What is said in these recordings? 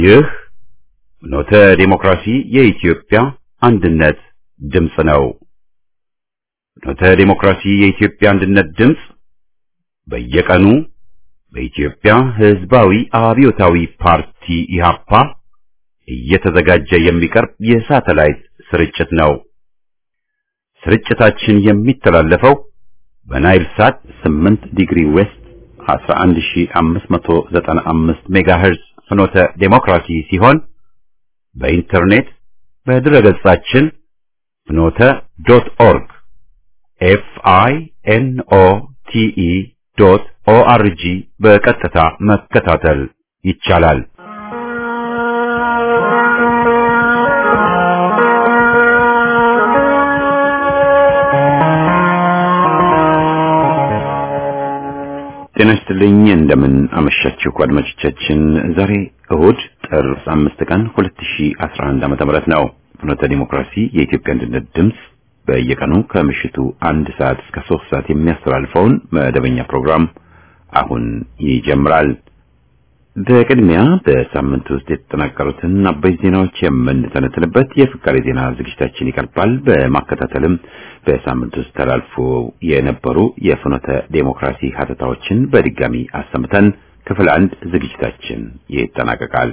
ይህ ኖተ ዴሞክራሲ የኢትዮጵያ አንድነት ድምፅ ነው። ኖተ ዴሞክራሲ የኢትዮጵያ አንድነት ድምፅ በየቀኑ በኢትዮጵያ ሕዝባዊ አብዮታዊ ፓርቲ ኢህአፓ እየተዘጋጀ የሚቀርብ የሳተላይት ስርጭት ነው። ስርጭታችን የሚተላለፈው በናይል ሳት 8 ዲግሪ ዌስት 11595 ሜጋሄርዝ ፍኖተ ዴሞክራሲ ሲሆን በኢንተርኔት በድረገጻችን ፍኖተ ዶት ኦርግ ኤፍ አይ ኤን ኦ ቲ ኢ ዶት ኦ አር ጂ በቀጥታ መከታተል ይቻላል። ጤና ይስጥልኝ። እንደምን አመሻችሁ አድማጮቻችን። ዛሬ እሁድ ጥር 5 ቀን 2011 ዓመተ ምህረት ነው። ፍኖተ ዲሞክራሲ የኢትዮጵያ አንድነት ድምፅ በየቀኑ ከምሽቱ አንድ ሰዓት እስከ ሶስት ሰዓት የሚያስተላልፈውን መደበኛ ፕሮግራም አሁን ይጀምራል። በቅድሚያ በሳምንት ውስጥ የተጠናቀሩትን አበይት ዜናዎች የምንተነትንበት የፍካሬ ዜና ዝግጅታችን ይቀርባል። በማከታተልም በሳምንት ውስጥ ተላልፎ የነበሩ የፍኖተ ዴሞክራሲ ሀተታዎችን በድጋሚ አሰምተን ክፍል አንድ ዝግጅታችን ይጠናቀቃል።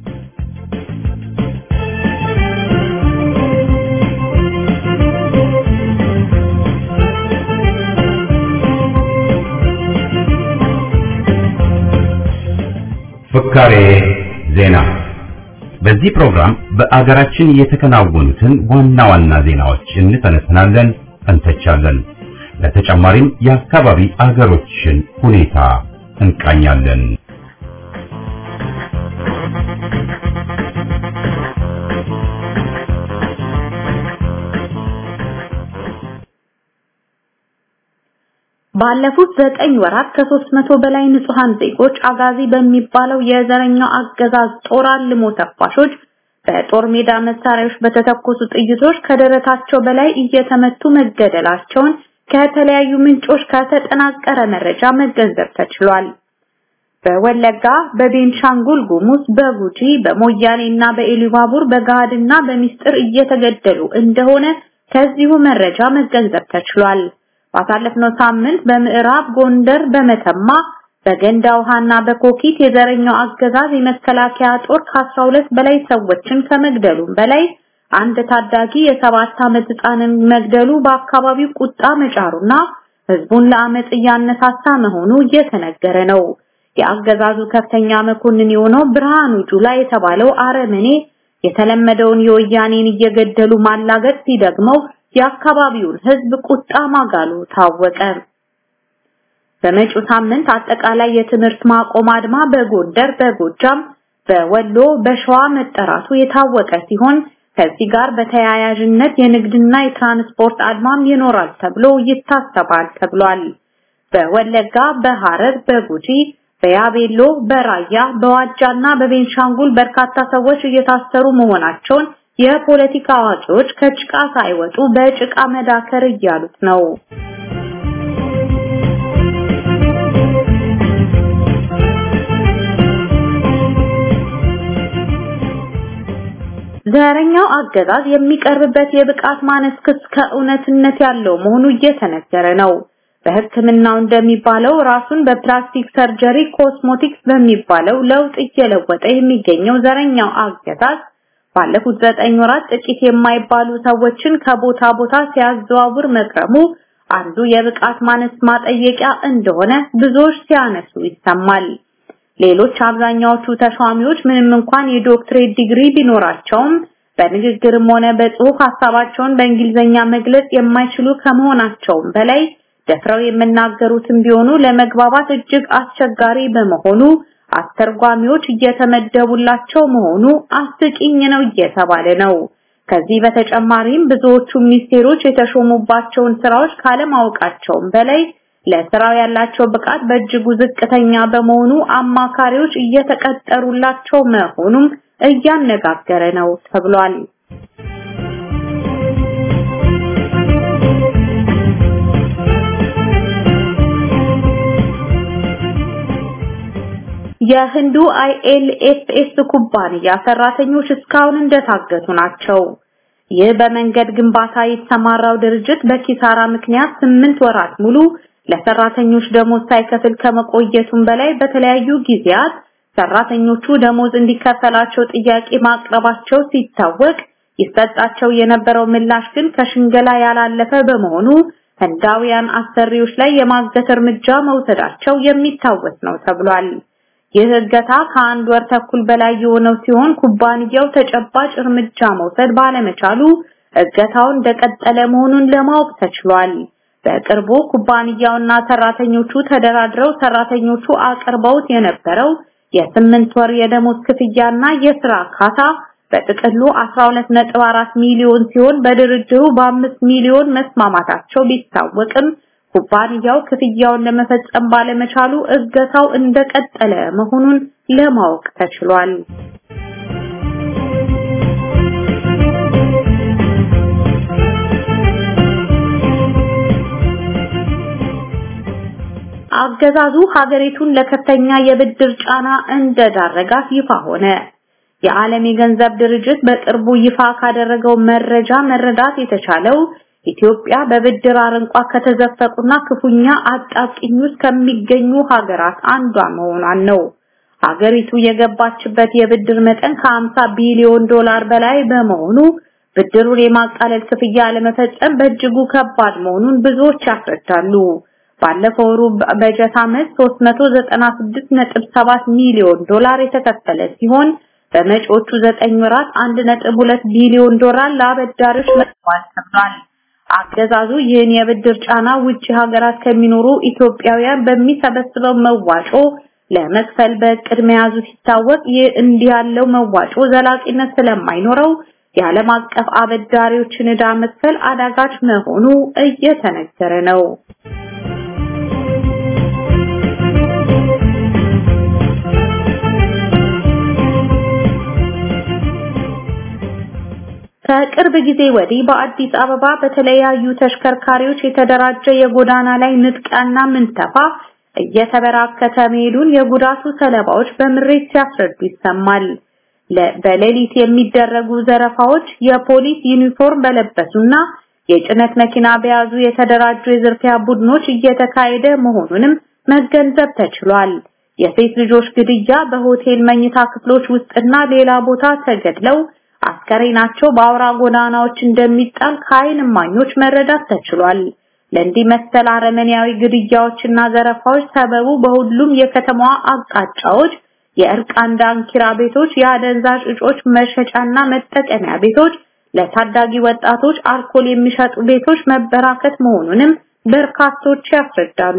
ፍካሬ ዜና። በዚህ ፕሮግራም በአገራችን የተከናወኑትን ዋና ዋና ዜናዎች እንተነትናለን፣ እንተቻለን። በተጨማሪም የአካባቢ አገሮችን ሁኔታ እንቃኛለን። ባለፉት ዘጠኝ ወራት ከሶስት መቶ በላይ ንጹሃን ዜጎች አጋዚ በሚባለው የዘረኛው አገዛዝ ጦር አልሞ ተኳሾች በጦር ሜዳ መሳሪያዎች በተተኮሱ ጥይቶች ከደረታቸው በላይ እየተመቱ መገደላቸውን ከተለያዩ ምንጮች ከተጠናቀረ መረጃ መገንዘብ ተችሏል። በወለጋ፣ በቤንሻንጉል ጉሙዝ፣ በጉጂ፣ በሞያሌ እና በኢሉባቡር በገሃድና በሚስጥር እየተገደሉ እንደሆነ ከዚሁ መረጃ መገንዘብ ተችሏል። ባሳለፍነው ሳምንት በምዕራብ ጎንደር በመተማ በገንዳ ውሃና በኮኪት የዘረኛው አገዛዝ የመከላከያ ጦር ከ12 በላይ ሰዎችን ከመግደሉም በላይ አንድ ታዳጊ የሰባት ዓመት ሕፃንን መግደሉ በአካባቢው ቁጣ መጫሩና ህዝቡን ለአመጽ እያነሳሳ መሆኑ እየተነገረ ነው። የአገዛዙ ከፍተኛ መኮንን የሆነው ብርሃኑ ጁላ የተባለው አረመኔ የተለመደውን የወያኔን እየገደሉ ማላገጥ ሲደግመው የአካባቢውን ህዝብ ቁጣ ማጋሉ ታወቀ። በመጪው ሳምንት አጠቃላይ የትምህርት ማቆም አድማ በጎንደር፣ በጎጃም፣ በወሎ፣ በሸዋ መጠራቱ የታወቀ ሲሆን ከዚህ ጋር በተያያዥነት የንግድና የትራንስፖርት አድማም ይኖራል ተብሎ ይታሰባል ተብሏል። በወለጋ፣ በሐረር፣ በጉጂ፣ በያቤሎ፣ በራያ፣ በዋጃና በቤንሻንጉል በርካታ ሰዎች እየታሰሩ መሆናቸውን የፖለቲካ አዋቂዎች ከጭቃ ሳይወጡ በጭቃ መዳከር እያሉት ነው። ዘረኛው አገዛዝ የሚቀርብበት የብቃት ማነስ ክስ ከእውነትነት ያለው መሆኑ እየተነገረ ነው። በሕክምናው እንደሚባለው ራሱን በፕላስቲክ ሰርጀሪ ኮስሞቲክስ በሚባለው ለውጥ እየለወጠ የሚገኘው ዘረኛው አገዛዝ ባለፉት ዘጠኝ ወራት ጥቂት የማይባሉ ሰዎችን ከቦታ ቦታ ሲያዘዋውር መክረሙ አንዱ የብቃት ማነስ ማጠየቂያ እንደሆነ ብዙዎች ሲያነሱ ይሰማል። ሌሎች አብዛኛዎቹ ተሿሚዎች ምንም እንኳን የዶክትሬት ዲግሪ ቢኖራቸውም በንግግርም ሆነ በጽሁፍ ሀሳባቸውን በእንግሊዝኛ መግለጽ የማይችሉ ከመሆናቸውም በላይ ደፍረው የሚናገሩትም ቢሆኑ ለመግባባት እጅግ አስቸጋሪ በመሆኑ አስተርጓሚዎች እየተመደቡላቸው መሆኑ አስቂኝ ነው እየተባለ ነው። ከዚህ በተጨማሪም ብዙዎቹ ሚኒስቴሮች የተሾሙባቸውን ስራዎች ካለማወቃቸውም በላይ ለስራው ያላቸው ብቃት በእጅጉ ዝቅተኛ በመሆኑ አማካሪዎች እየተቀጠሩላቸው መሆኑም እያነጋገረ ነው ተብሏል። የህንዱ አይኤልኤፍኤስ ኩባንያ ሰራተኞች እስካሁን እንደታገቱ ናቸው። ይህ በመንገድ ግንባታ የተሰማራው ድርጅት በኪሳራ ምክንያት ስምንት ወራት ሙሉ ለሰራተኞች ደሞዝ ሳይከፍል ከመቆየቱም በላይ በተለያዩ ጊዜያት ሰራተኞቹ ደሞዝ እንዲከፈላቸው ጥያቄ ማቅረባቸው ሲታወቅ ይሰጣቸው የነበረው ምላሽ ግን ከሽንገላ ያላለፈ በመሆኑ ህንዳውያን አሰሪዎች ላይ የማገት እርምጃ መውሰዳቸው የሚታወስ ነው ተብሏል። ይህ እገታ ከአንድ ወር ተኩል በላይ የሆነው ሲሆን ኩባንያው ተጨባጭ እርምጃ መውሰድ ባለመቻሉ እገታው እንደቀጠለ መሆኑን ለማወቅ ተችሏል። በቅርቡ ኩባንያውና ሰራተኞቹ ተደራድረው ሰራተኞቹ አቅርበውት የነበረው የስምንት ወር የደሞዝ ክፍያና የስራ ካሳ በጥቅሉ 12.4 ሚሊዮን ሲሆን በድርድሩ በ5 ሚሊዮን መስማማታቸው ቢታወቅም ኩባንያው ክፍያውን ለመፈጸም ባለመቻሉ እገታው እንደቀጠለ መሆኑን ለማወቅ ተችሏል። አገዛዙ ሀገሪቱን ለከፍተኛ የብድር ጫና እንደዳረጋት ይፋ ሆነ። የዓለም የገንዘብ ድርጅት በቅርቡ ይፋ ካደረገው መረጃ መረዳት የተቻለው ኢትዮጵያ በብድር አረንቋ ከተዘፈቁና ክፉኛ አጣብቂኝ ውስጥ ከሚገኙ ሀገራት አንዷ መሆኗን ነው። ሀገሪቱ የገባችበት የብድር መጠን ከ50 ቢሊዮን ዶላር በላይ በመሆኑ ብድሩን የማቃለል ክፍያ ለመፈጸም በእጅጉ ከባድ መሆኑን ብዙዎች ያስረዳሉ። ባለፈው ሩብ በጀት ዓመት 396.7 ሚሊዮን ዶላር የተከፈለ ሲሆን በመጪዎቹ 9 ወራት 1.2 ቢሊዮን ዶላር ለአበዳሪዎች መጥቷል ተብሏል። አገዛዙ ይህን የብድር ጫና ውጭ ሀገራት ከሚኖሩ ኢትዮጵያውያን በሚሰበስበው መዋጮ ለመክፈል በእቅድ መያዙ ሲታወቅ ይህ እንዲህ ያለው መዋጮ ዘላቂነት ስለማይኖረው የዓለም አቀፍ አበዳሪዎችን ዕዳ መክፈል አዳጋች መሆኑ እየተነገረ ነው። ከቅርብ ጊዜ ወዲህ በአዲስ አበባ በተለያዩ ተሽከርካሪዎች የተደራጀ የጎዳና ላይ ንጥቂያና ምንተፋ እየተበራከተ መሄዱን የጉዳቱ ሰለባዎች በምሬት ሲያስረዱ ይሰማል። በሌሊት የሚደረጉ ዘረፋዎች የፖሊስ ዩኒፎርም በለበሱና የጭነት መኪና በያዙ የተደራጁ የዝርፊያ ቡድኖች እየተካሄደ መሆኑንም መገንዘብ ተችሏል። የሴት ልጆች ግድያ በሆቴል መኝታ ክፍሎች ውስጥና ሌላ ቦታ ተገድለው አስከሬናቸው በአውራ ጎዳናዎች እንደሚጣል ከዓይን እማኞች መረዳት ተችሏል። ለእንዲህ መሰል አረመኔያዊ ግድያዎችና ዘረፋዎች ሰበቡ በሁሉም የከተማዋ አቅጣጫዎች የእርቃን ዳንኪራ ቤቶች፣ የአደንዛዥ እጾች መሸጫና መጠቀሚያ ቤቶች፣ ለታዳጊ ወጣቶች አልኮል የሚሸጡ ቤቶች መበራከት መሆኑንም በርካቶች ያስረዳሉ።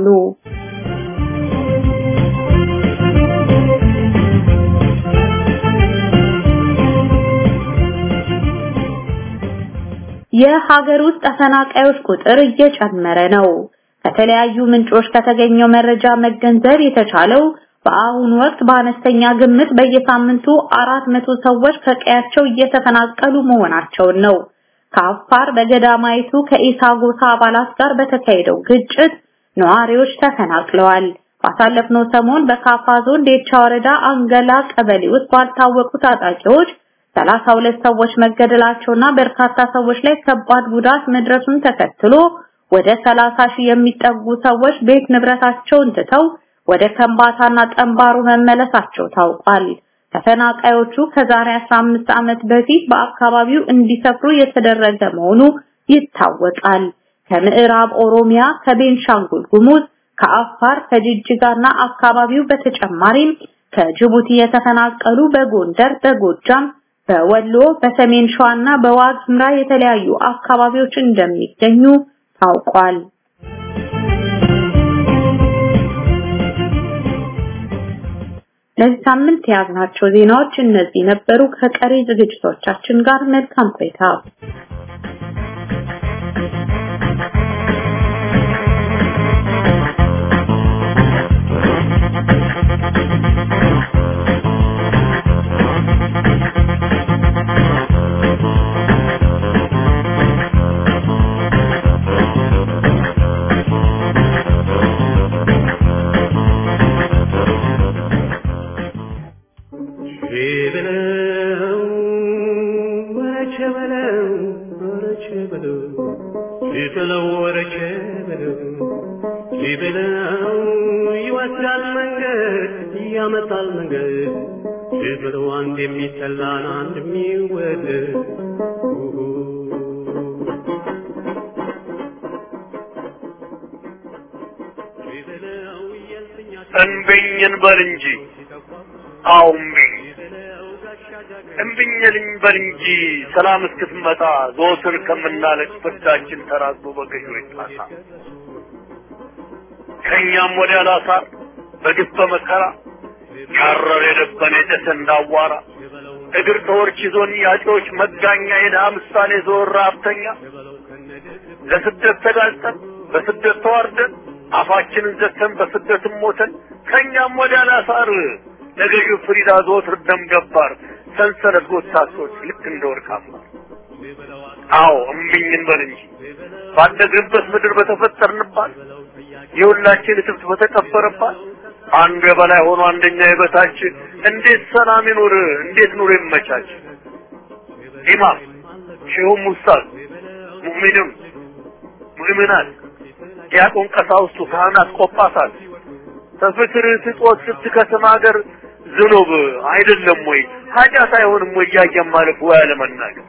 የሀገር ውስጥ ተፈናቃዮች ቁጥር እየጨመረ ነው። ከተለያዩ ምንጮች ከተገኘው መረጃ መገንዘብ የተቻለው በአሁኑ ወቅት በአነስተኛ ግምት በየሳምንቱ አራት መቶ ሰዎች ከቀያቸው እየተፈናቀሉ መሆናቸውን ነው። ከአፋር በገዳማይቱ ከኢሳ ጎሳ አባላት ጋር በተካሄደው ግጭት ነዋሪዎች ተፈናቅለዋል። ባሳለፍነው ሰሞን በካፋ ዞን ዴቻ ወረዳ አንገላ ቀበሌ ውስጥ ባልታወቁ ታጣቂዎች ሰላሳ ሁለት ሰዎች መገደላቸውና በርካታ ሰዎች ላይ ከባድ ጉዳት መድረሱን ተከትሎ ወደ 30 ሺህ የሚጠጉ ሰዎች ቤት ንብረታቸውን ትተው ወደ ከምባታና ጠንባሮ መመለሳቸው ታውቋል። ተፈናቃዮቹ ከዛሬ 15 ዓመት በፊት በአካባቢው እንዲሰፍሩ የተደረገ መሆኑ ይታወቃል። ከምዕራብ ኦሮሚያ፣ ከቤንሻንጉል ጉሙዝ፣ ከአፋር፣ ከጅጅጋና አካባቢው በተጨማሪም ከጅቡቲ የተፈናቀሉ በጎንደር፣ በጎጃም በወሎ በሰሜን ሸዋና በዋግ ኽምራ የተለያዩ አካባቢዎች እንደሚገኙ ታውቋል። ለዚህ ሳምንት የያዝናቸው ዜናዎች እነዚህ ነበሩ። ከቀሪ ዝግጅቶቻችን ጋር መልካም ቆይታ። በለው ወረቸ በለው ወረቸ በለው በለው ወረቸ በለው በለው ይወስዳል መንገድ ያመጣል መንገድ በለው አንድ የሚጠላን አንድ የሚወደድ እንብኝን በል እንጂ አዎ እምቢኝ እምቢኝልኝ በል እንጂ ሰላም እስክትመጣ ዘወትር ከምናለቅ ፍርዳችን ተራዝሞ በገዢዎች ጣሳ ከእኛም ወዲያ ላሳር በግፍ በመከራ ያረር የደበነ የጨሰ እንዳዋራ እግር ተወርች ይዞን ያጮች መጋኛ የድሃ ምሳሌ ዘወር ሀብተኛ ለስደት ተጋልጠን በስደት ተዋርደን አፋችንን ዘግተን በስደትም ሞተን ከእኛም ወዲያ ላሳር ለገዢው ፍሪዳ ዘወትር ደም ገባር ሰንሰለት ጎታቶች ልክ እንደ ወርቅ አፋር አዎ እምቢኝን በል እንጂ ባደግንበት ምድር በተፈጠርንባት የሁላችን እትብት በተቀበረባት አንዱ የበላይ ሆኖ አንደኛ የበታች እንዴት ሰላም ይኑር? እንዴት ኑሮ ይመቻች? ኢማም ሼሁም ውስታዝ ሙእሚንም ሙእሚናት ዲያቆን ቀሳውስቱ ካህናት ቆጳሳት ተፍትር ስጦት ስትከስም ሀገር ዝኑብ አይደለም ወይ ኃጢአት አይሆንም ወይ እያየን ማለፍ ወይ አለመናገር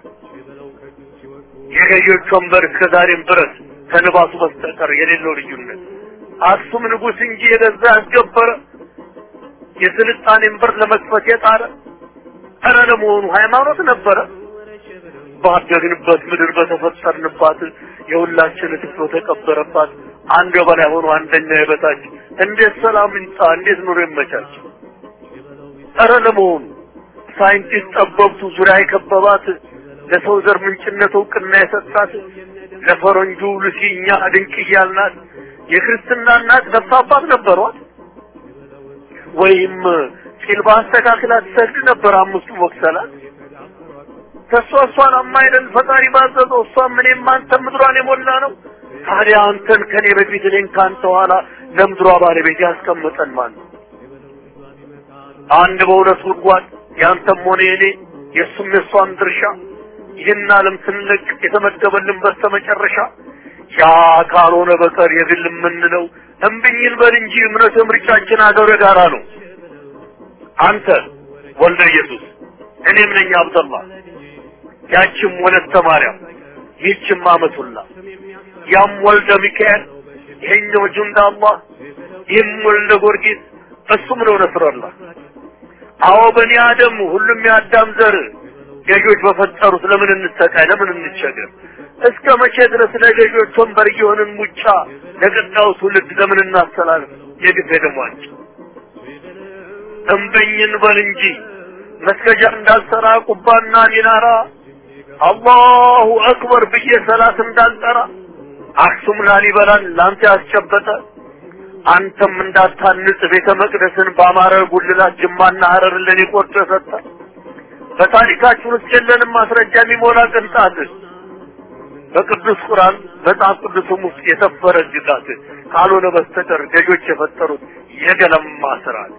የገዢዎች ወንበር እስከዛሬም ድረስ ከንባሱ በስተቀር የሌለው ልዩነት አክሱም ንጉሥ እንጂ የገዛ ያስገበረ የስልጣኔን በር ለመክፈት የጣረ ኧረ ለመሆኑ ሃይማኖት ነበረ? ባደግንበት ምድር በተፈጠርንባት የሁላችን እትብት በተቀበረባት አንዱ በላይ ሆኖ አንደኛ የበታች እንዴት ሰላም ይምጣ? እንዴት ኑሮ ይመቻች? ኧረ ለመሆኑ ሳይንቲስት ጠበብቱ ዙሪያ የከበባት ለሰው ዘር ምንጭነት እውቅና የሰጣት ለፈረንጁ ሉሲ እኛ ድንቅ እያልናት የክርስትና እናት ነፍስ አባት ነበሯት? ወይም ጢል በአስተካክላ ትሰግድ ነበር አምስቱ ወቅሰላት? ከእሷ እሷን አማይደል ፈጣሪ ባዘዘው እሷም እኔም አንተም ምድሯን የሞላ ነው። ታዲያ አንተን ከኔ በፊት እኔን ከአንተ ኋላ ለምድሯ ባለቤት ያስቀምጠን ማን ነው? አንድ በሁለት ጉድጓድ ያንተም ሆነ የኔ የእሱም የእሷም ድርሻ ይህን ዓለም ስንለቅ የተመደበልን በስተመጨረሻ ያ ካልሆነ በቀር የግል የምንለው እምብኝን በል እንጂ እምነት ምርጫችን አገር ጋራ ነው። አንተ ወልደ ኢየሱስ እኔም ነኝ አብደላ ያችም ወለተ ማርያም ይህችም አመቱላ ያም ወልደ ሚካኤል ይሄኛው ጁንዳ አላህ ይህም ወልደ ጊዮርጊስ እሱም ነው ነስረላ አዎ በኒ አደም ሁሉም የአዳም ዘር ገዢዎች በፈጠሩት ለምን እንሰቃይ ለምን እንቸገር እስከ መቼ ድረስ ለገዢዎች ወንበር እየሆንን ሙጫ ለቀጣዩ ትውልድ ለምን እናስተላልፍ የግፍ ደሟች እምበኝን በል እንጂ መስገጃ እንዳልሰራ ቁባና ዲናራ አላሁ አክበር ብዬ ሰላት እንዳልጠራ አክሱም ላሊበላን ላንተ ያስጨበጠ አንተም እንዳታንጽ ቤተ መቅደስን በአማረ ጉልላት ጅማና ሀረር ለኔ ቆርጦ ሰጠ። በታሪካችን ውስጥ የለንም ማስረጃ የሚሞላ ቅንጣት በቅዱስ ቁርአን መጽሐፍ ቅዱስም ውስጥ የሰፈረ ግዛት ካልሆነ በስተቀር ገዦች የፈጠሩት የገለማ ስርዓት።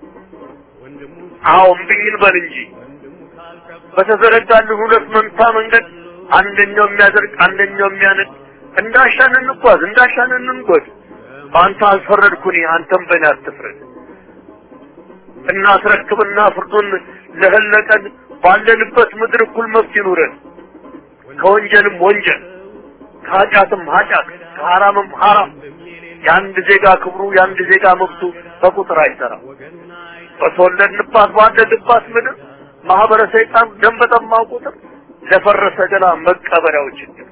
አዎ እምቢኝን በል እንጂ በተዘረጋልን ሁለት መንታ መንገድ አንደኛው የሚያደርግ አንደኛው የሚያነድ እንዳሻን እንጓዝ እንዳሻን እንንጎድ። በአንተ አልፈረድኩኝ አንተም በእኔ አትፍረድ። እናስረክብና ፍርዱን ለህለቀን ባለንበት ምድር እኩል መብት ይኑረን። ከወንጀልም ወንጀል ከኃጢአትም ኃጢአት ከሐራምም ሐራም የአንድ ዜጋ ክብሩ የአንድ ዜጋ መብቱ በቁጥር አይሰራም። በተወለድንባት ባደግባት ምድር ማህበረ ሰይጣን ደም በጠማው ቁጥር ለፈረሰ ገላ መቀበሪያው ችግር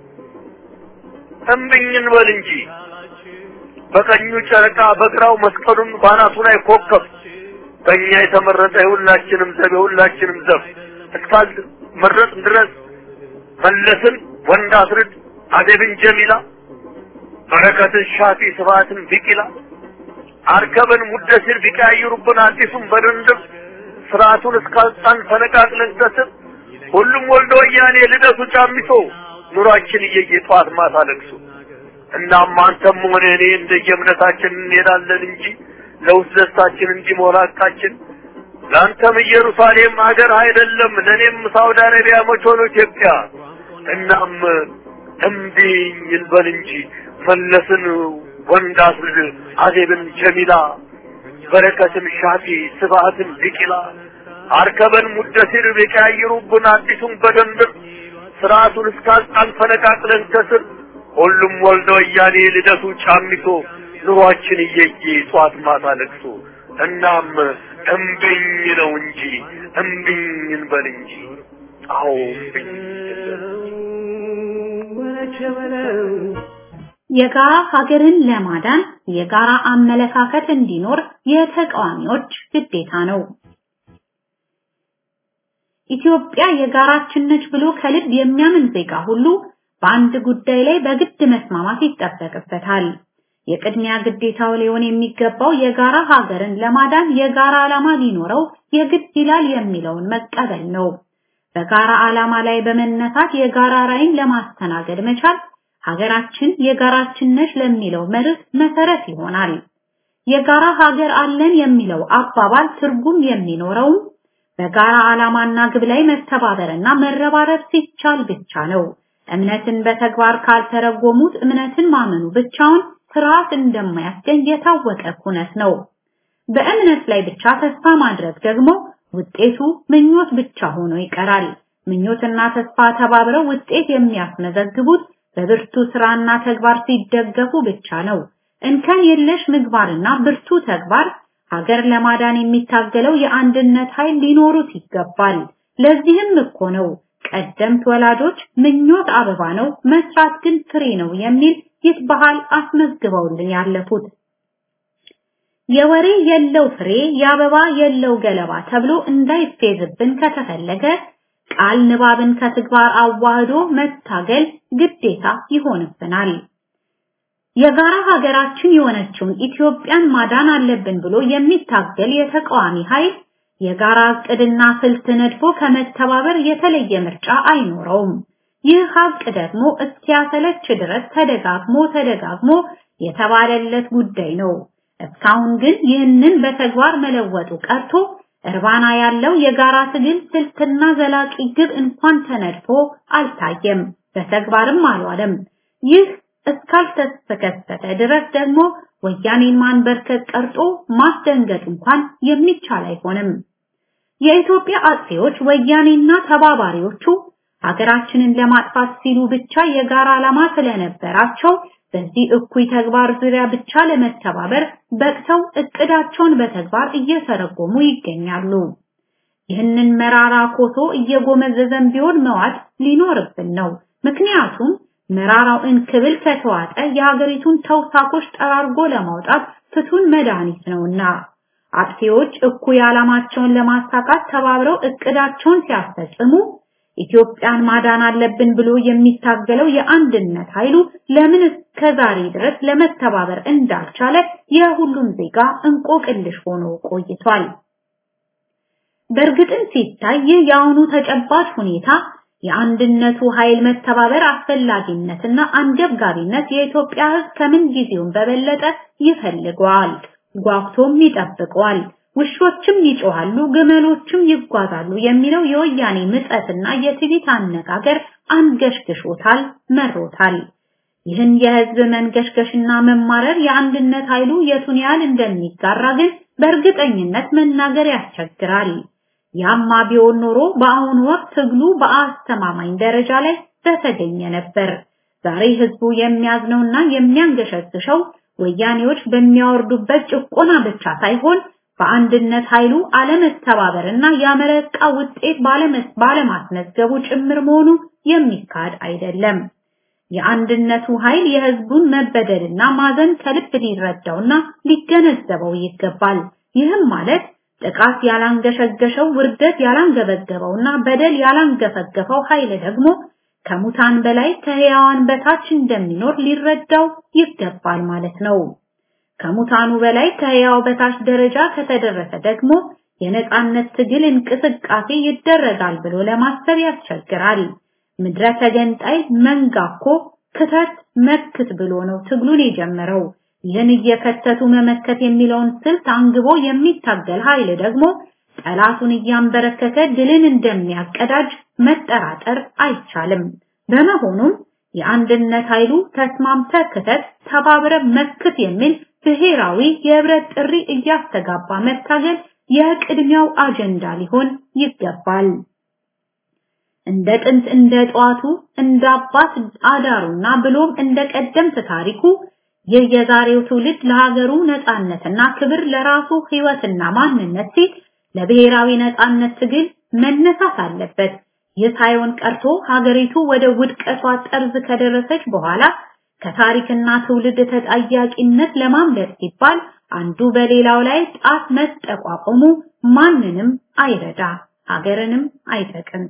እምብኝን በል እንጂ በቀኙ ጨረቃ በግራው መስቀሉን ባናቱ ላይ ኮከብ በእኛ የተመረጠ የሁላችንም ዘብ የሁላችንም ዘብ እስካል መረጥ ድረስ መለስን ወንድ አስርድ አደብን ጀሚላ በረከትን ሻፊ ስብሐትን ቢቂላ አርከብን ሙደሲር ቢቀያይሩብን አዲሱን በድንድብ ስርዓቱን እስካልጣን ፈነቃቅለን ሰስብ ሁሉም ወልደ ወያኔ ልደቱ ጫሚሶ ኑሯችን እየየ ጠዋት ማታ ለቅሶ እናም አንተም ሆነ እኔ እንደየእምነታችን እንሄዳለን እንጂ ለውስጥ ደስታችን እንዲሞላ ቃችን ለአንተም ኢየሩሳሌም ሀገር አይደለም፣ ለእኔም ሳውዲ አረቢያ መች ሆኖ ኢትዮጵያ። እናም እምቢኝ እንበል እንጂ መለስን ወንድ አስልድ አዜብን ጀሚላ በረከትን ሻፊ ስብሐትን ቢቂላ አርከበን ሙደሲር ቢቀያይሩብን አዲሱን በደንብ ስርዓቱን እስካጣን ፈነቃቅለን ከስር ሁሉም ወልደ ወያኔ ልደቱ ጫሚቶ ኑሯችን እየየ ጧት ማታ ለቅሶ እናም እምቢኝ ነው እንጂ እምቢኝ እንበል እንጂ አዎ እምቢኝ የጋራ ሀገርን ለማዳን የጋራ አመለካከት እንዲኖር የተቃዋሚዎች ግዴታ ነው። ኢትዮጵያ የጋራችን ነች ብሎ ከልብ የሚያምን ዜጋ ሁሉ በአንድ ጉዳይ ላይ በግድ መስማማት ይጠበቅበታል። የቅድሚያ ግዴታው ሊሆን የሚገባው የጋራ ሀገርን ለማዳን የጋራ ዓላማ ሊኖረው የግድ ይላል የሚለውን መቀበል ነው። በጋራ ዓላማ ላይ በመነሳት የጋራ ራዕይን ለማስተናገድ መቻል ሀገራችን የጋራችን ነች ለሚለው መርህ መሰረት ይሆናል። የጋራ ሀገር አለን የሚለው አባባል ትርጉም የሚኖረውም በጋራ ዓላማና ግብ ላይ መተባበርና መረባረብ ሲቻል ብቻ ነው። እምነትን በተግባር ካልተረጎሙት እምነትን ማመኑ ብቻውን ስርዓት እንደማያስገኝ የታወቀ ኩነት ነው። በእምነት ላይ ብቻ ተስፋ ማድረግ ደግሞ ውጤቱ ምኞት ብቻ ሆኖ ይቀራል። ምኞትና ተስፋ ተባብረው ውጤት የሚያስመዘግቡት በብርቱ ስራና ተግባር ሲደገፉ ብቻ ነው። እንከን የለሽ ምግባርና ብርቱ ተግባር ሀገር ለማዳን የሚታገለው የአንድነት ኃይል ሊኖሩት ይገባል። ለዚህም እኮ ነው ቀደምት ወላጆች ምኞት አበባ ነው፣ መስራት ግን ፍሬ ነው የሚል ይህ ባህል አስመዝግበውልን ያለፉት። የወሬ የለው ፍሬ የአበባ የለው ገለባ ተብሎ እንዳይፌዝብን ከተፈለገ ቃል ንባብን ከተግባር አዋህዶ መታገል ግዴታ ይሆንብናል። የጋራ ሀገራችን የሆነችውን ኢትዮጵያን ማዳን አለብን ብሎ የሚታገል የተቃዋሚ ኃይል የጋራ እቅድና ስልት ነድፎ ከመተባበር የተለየ ምርጫ አይኖረውም። ይህ ሀቅ ደግሞ እስኪያሰለች ድረስ ተደጋግሞ ተደጋግሞ የተባለለት ጉዳይ ነው። እስካሁን ግን ይህንን በተግባር መለወጡ ቀርቶ እርባና ያለው የጋራ ትግል ስልትና ዘላቂ ግብ እንኳን ተነድፎ አልታየም፣ በተግባርም አልዋለም። ይህ እስካልተከሰተ ድረስ ደግሞ ወያኔን ማንበርከክ ቀርጦ ማስደንገጥ እንኳን የሚቻል አይሆንም። የኢትዮጵያ አጥፊዎች ወያኔና ተባባሪዎቹ ሀገራችንን ለማጥፋት ሲሉ ብቻ የጋራ ዓላማ ስለነበራቸው በዚህ እኩይ ተግባር ዙሪያ ብቻ ለመተባበር በቅተው እቅዳቸውን በተግባር እየተረጎሙ ይገኛሉ። ይህንን መራራ ኮቶ እየጎመዘዘን ቢሆን መዋጥ ሊኖርብን ነው። ምክንያቱም መራራው እንክብል ከተዋጠ የሀገሪቱን ተውሳኮች ጠራርጎ ለማውጣት ፍቱን መድኃኒት ነውና አጥፊዎች እኩይ ዓላማቸውን ለማሳካት ተባብረው እቅዳቸውን ሲያስፈጽሙ ኢትዮጵያን ማዳን አለብን ብሎ የሚታገለው የአንድነት ኃይሉ ለምን እስከዛሬ ድረስ ለመተባበር እንዳልቻለ የሁሉም ዜጋ እንቆቅልሽ ሆኖ ቆይቷል። በእርግጥም ሲታይ ይህ የአሁኑ ተጨባጭ ሁኔታ የአንድነቱ ኃይል መተባበር አስፈላጊነትና አንገብጋቢነት የኢትዮጵያ ሕዝብ ከምን ጊዜውም በበለጠ ይፈልገዋል፣ ጓጉቶም ይጠብቀዋል። ውሾችም ይጮሃሉ፣ ግመሎችም ይጓዛሉ የሚለው የወያኔ ምጸትና የትዕቢት አነጋገር አንገሽግሾታል፣ መሮታል። ይህን የህዝብ መንገሽገሽና መማረር የአንድነት ኃይሉ የቱን ያህል እንደሚጋራ ግን በእርግጠኝነት መናገር ያስቸግራል። ያማ ቢሆን ኖሮ በአሁኑ ወቅት ትግሉ በአስተማማኝ ደረጃ ላይ በተገኘ ነበር። ዛሬ ህዝቡ የሚያዝነውና የሚያንገሸግሸው ወያኔዎች በሚያወርዱበት ጭቆና ብቻ ሳይሆን በአንድነት ኃይሉ አለመተባበርና ያመረቃ ውጤት ባለማስመዝገቡ ጭምር መሆኑ የሚካድ አይደለም። የአንድነቱ ኃይል የህዝቡን መበደልና ማዘን ከልብ ሊረዳውና ሊገነዘበው ይገባል። ይህም ማለት ጥቃት ያላንገሸገሸው ውርደት ያላንገበገበውና በደል ያላንገፈገፈው ኃይል ደግሞ ከሙታን በላይ ከህያዋን በታች እንደሚኖር ሊረዳው ይገባል ማለት ነው። ከሙታኑ በላይ ከህያው በታች ደረጃ ከተደረሰ ደግሞ የነጻነት ትግል እንቅስቃሴ ይደረጋል ብሎ ለማሰብ ያስቸግራል። ምድረ ተገንጣይ መንጋኮ ክተት መክት ብሎ ነው ትግሉን የጀመረው። ይህን እየከተቱ መመከት የሚለውን ስልት አንግቦ የሚታገል ኃይል ደግሞ ጠላቱን እያንበረከከ ድልን እንደሚያቀዳጅ መጠራጠር አይቻልም። በመሆኑም የአንድነት ኃይሉ ተስማምተ ክተት ተባብረ መክት የሚል ብሔራዊ የህብረት ጥሪ እያስተጋባ መታገል የቅድሚያው አጀንዳ ሊሆን ይገባል። እንደ ጥንት እንደ ጠዋቱ እንደ አባት አዳሩና ብሎም እንደ ቀደምት ታሪኩ ይህ የዛሬው ትውልድ ለሀገሩ ነጻነትና ክብር ለራሱ ህይወትና ማንነት ሲል ለብሔራዊ ነጻነት ትግል መነሳት አለበት። ይህ ሳይሆን ቀርቶ ሀገሪቱ ወደ ውድቀቷ ጠርዝ ከደረሰች በኋላ ከታሪክና ትውልድ ተጠያቂነት ለማምለጥ ሲባል አንዱ በሌላው ላይ ጣት መጠቋቆሙ ማንንም አይረዳ፣ ሀገርንም አይጠቅም።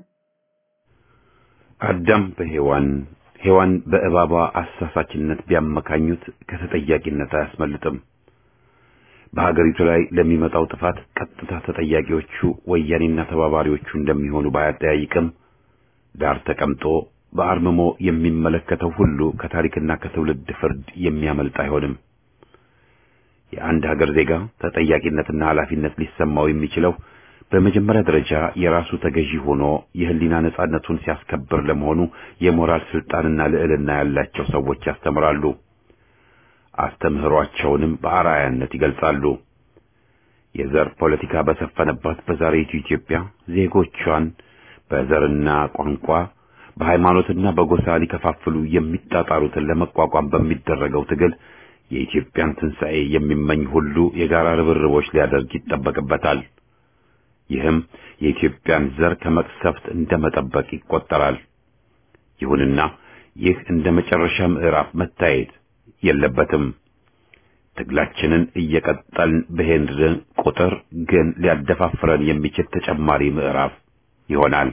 አዳም በሔዋን ሔዋን በእባቧ አሳሳችነት ቢያመካኙት ከተጠያቂነት አያስመልጥም። በሀገሪቱ ላይ ለሚመጣው ጥፋት ቀጥታ ተጠያቂዎቹ ወያኔና ተባባሪዎቹ እንደሚሆኑ ባያጠያይቅም ዳር ተቀምጦ በአርምሞ የሚመለከተው ሁሉ ከታሪክና ከትውልድ ፍርድ የሚያመልጥ አይሆንም። የአንድ ሀገር ዜጋ ተጠያቂነትና ኃላፊነት ሊሰማው የሚችለው በመጀመሪያ ደረጃ የራሱ ተገዢ ሆኖ የህሊና ነጻነቱን ሲያስከብር ለመሆኑ የሞራል ስልጣንና ልዕልና ያላቸው ሰዎች ያስተምራሉ። አስተምህሯቸውንም በአርአያነት ይገልጻሉ። የዘር ፖለቲካ በሰፈነባት በዛሬቱ ኢትዮጵያ ዜጎቿን በዘርና ቋንቋ በሃይማኖትና በጎሳ ሊከፋፍሉ የሚጣጣሩትን ለመቋቋም በሚደረገው ትግል የኢትዮጵያን ትንሣኤ የሚመኝ ሁሉ የጋራ ርብርቦች ሊያደርግ ይጠበቅበታል። ይህም የኢትዮጵያን ዘር ከመቅሰፍት እንደመጠበቅ ይቆጠራል። ይሁንና ይህ እንደ መጨረሻ ምዕራፍ መታየት የለበትም። ትግላችንን እየቀጠልን በሄድን ቁጥር ግን ሊያደፋፍረን የሚችል ተጨማሪ ምዕራፍ ይሆናል።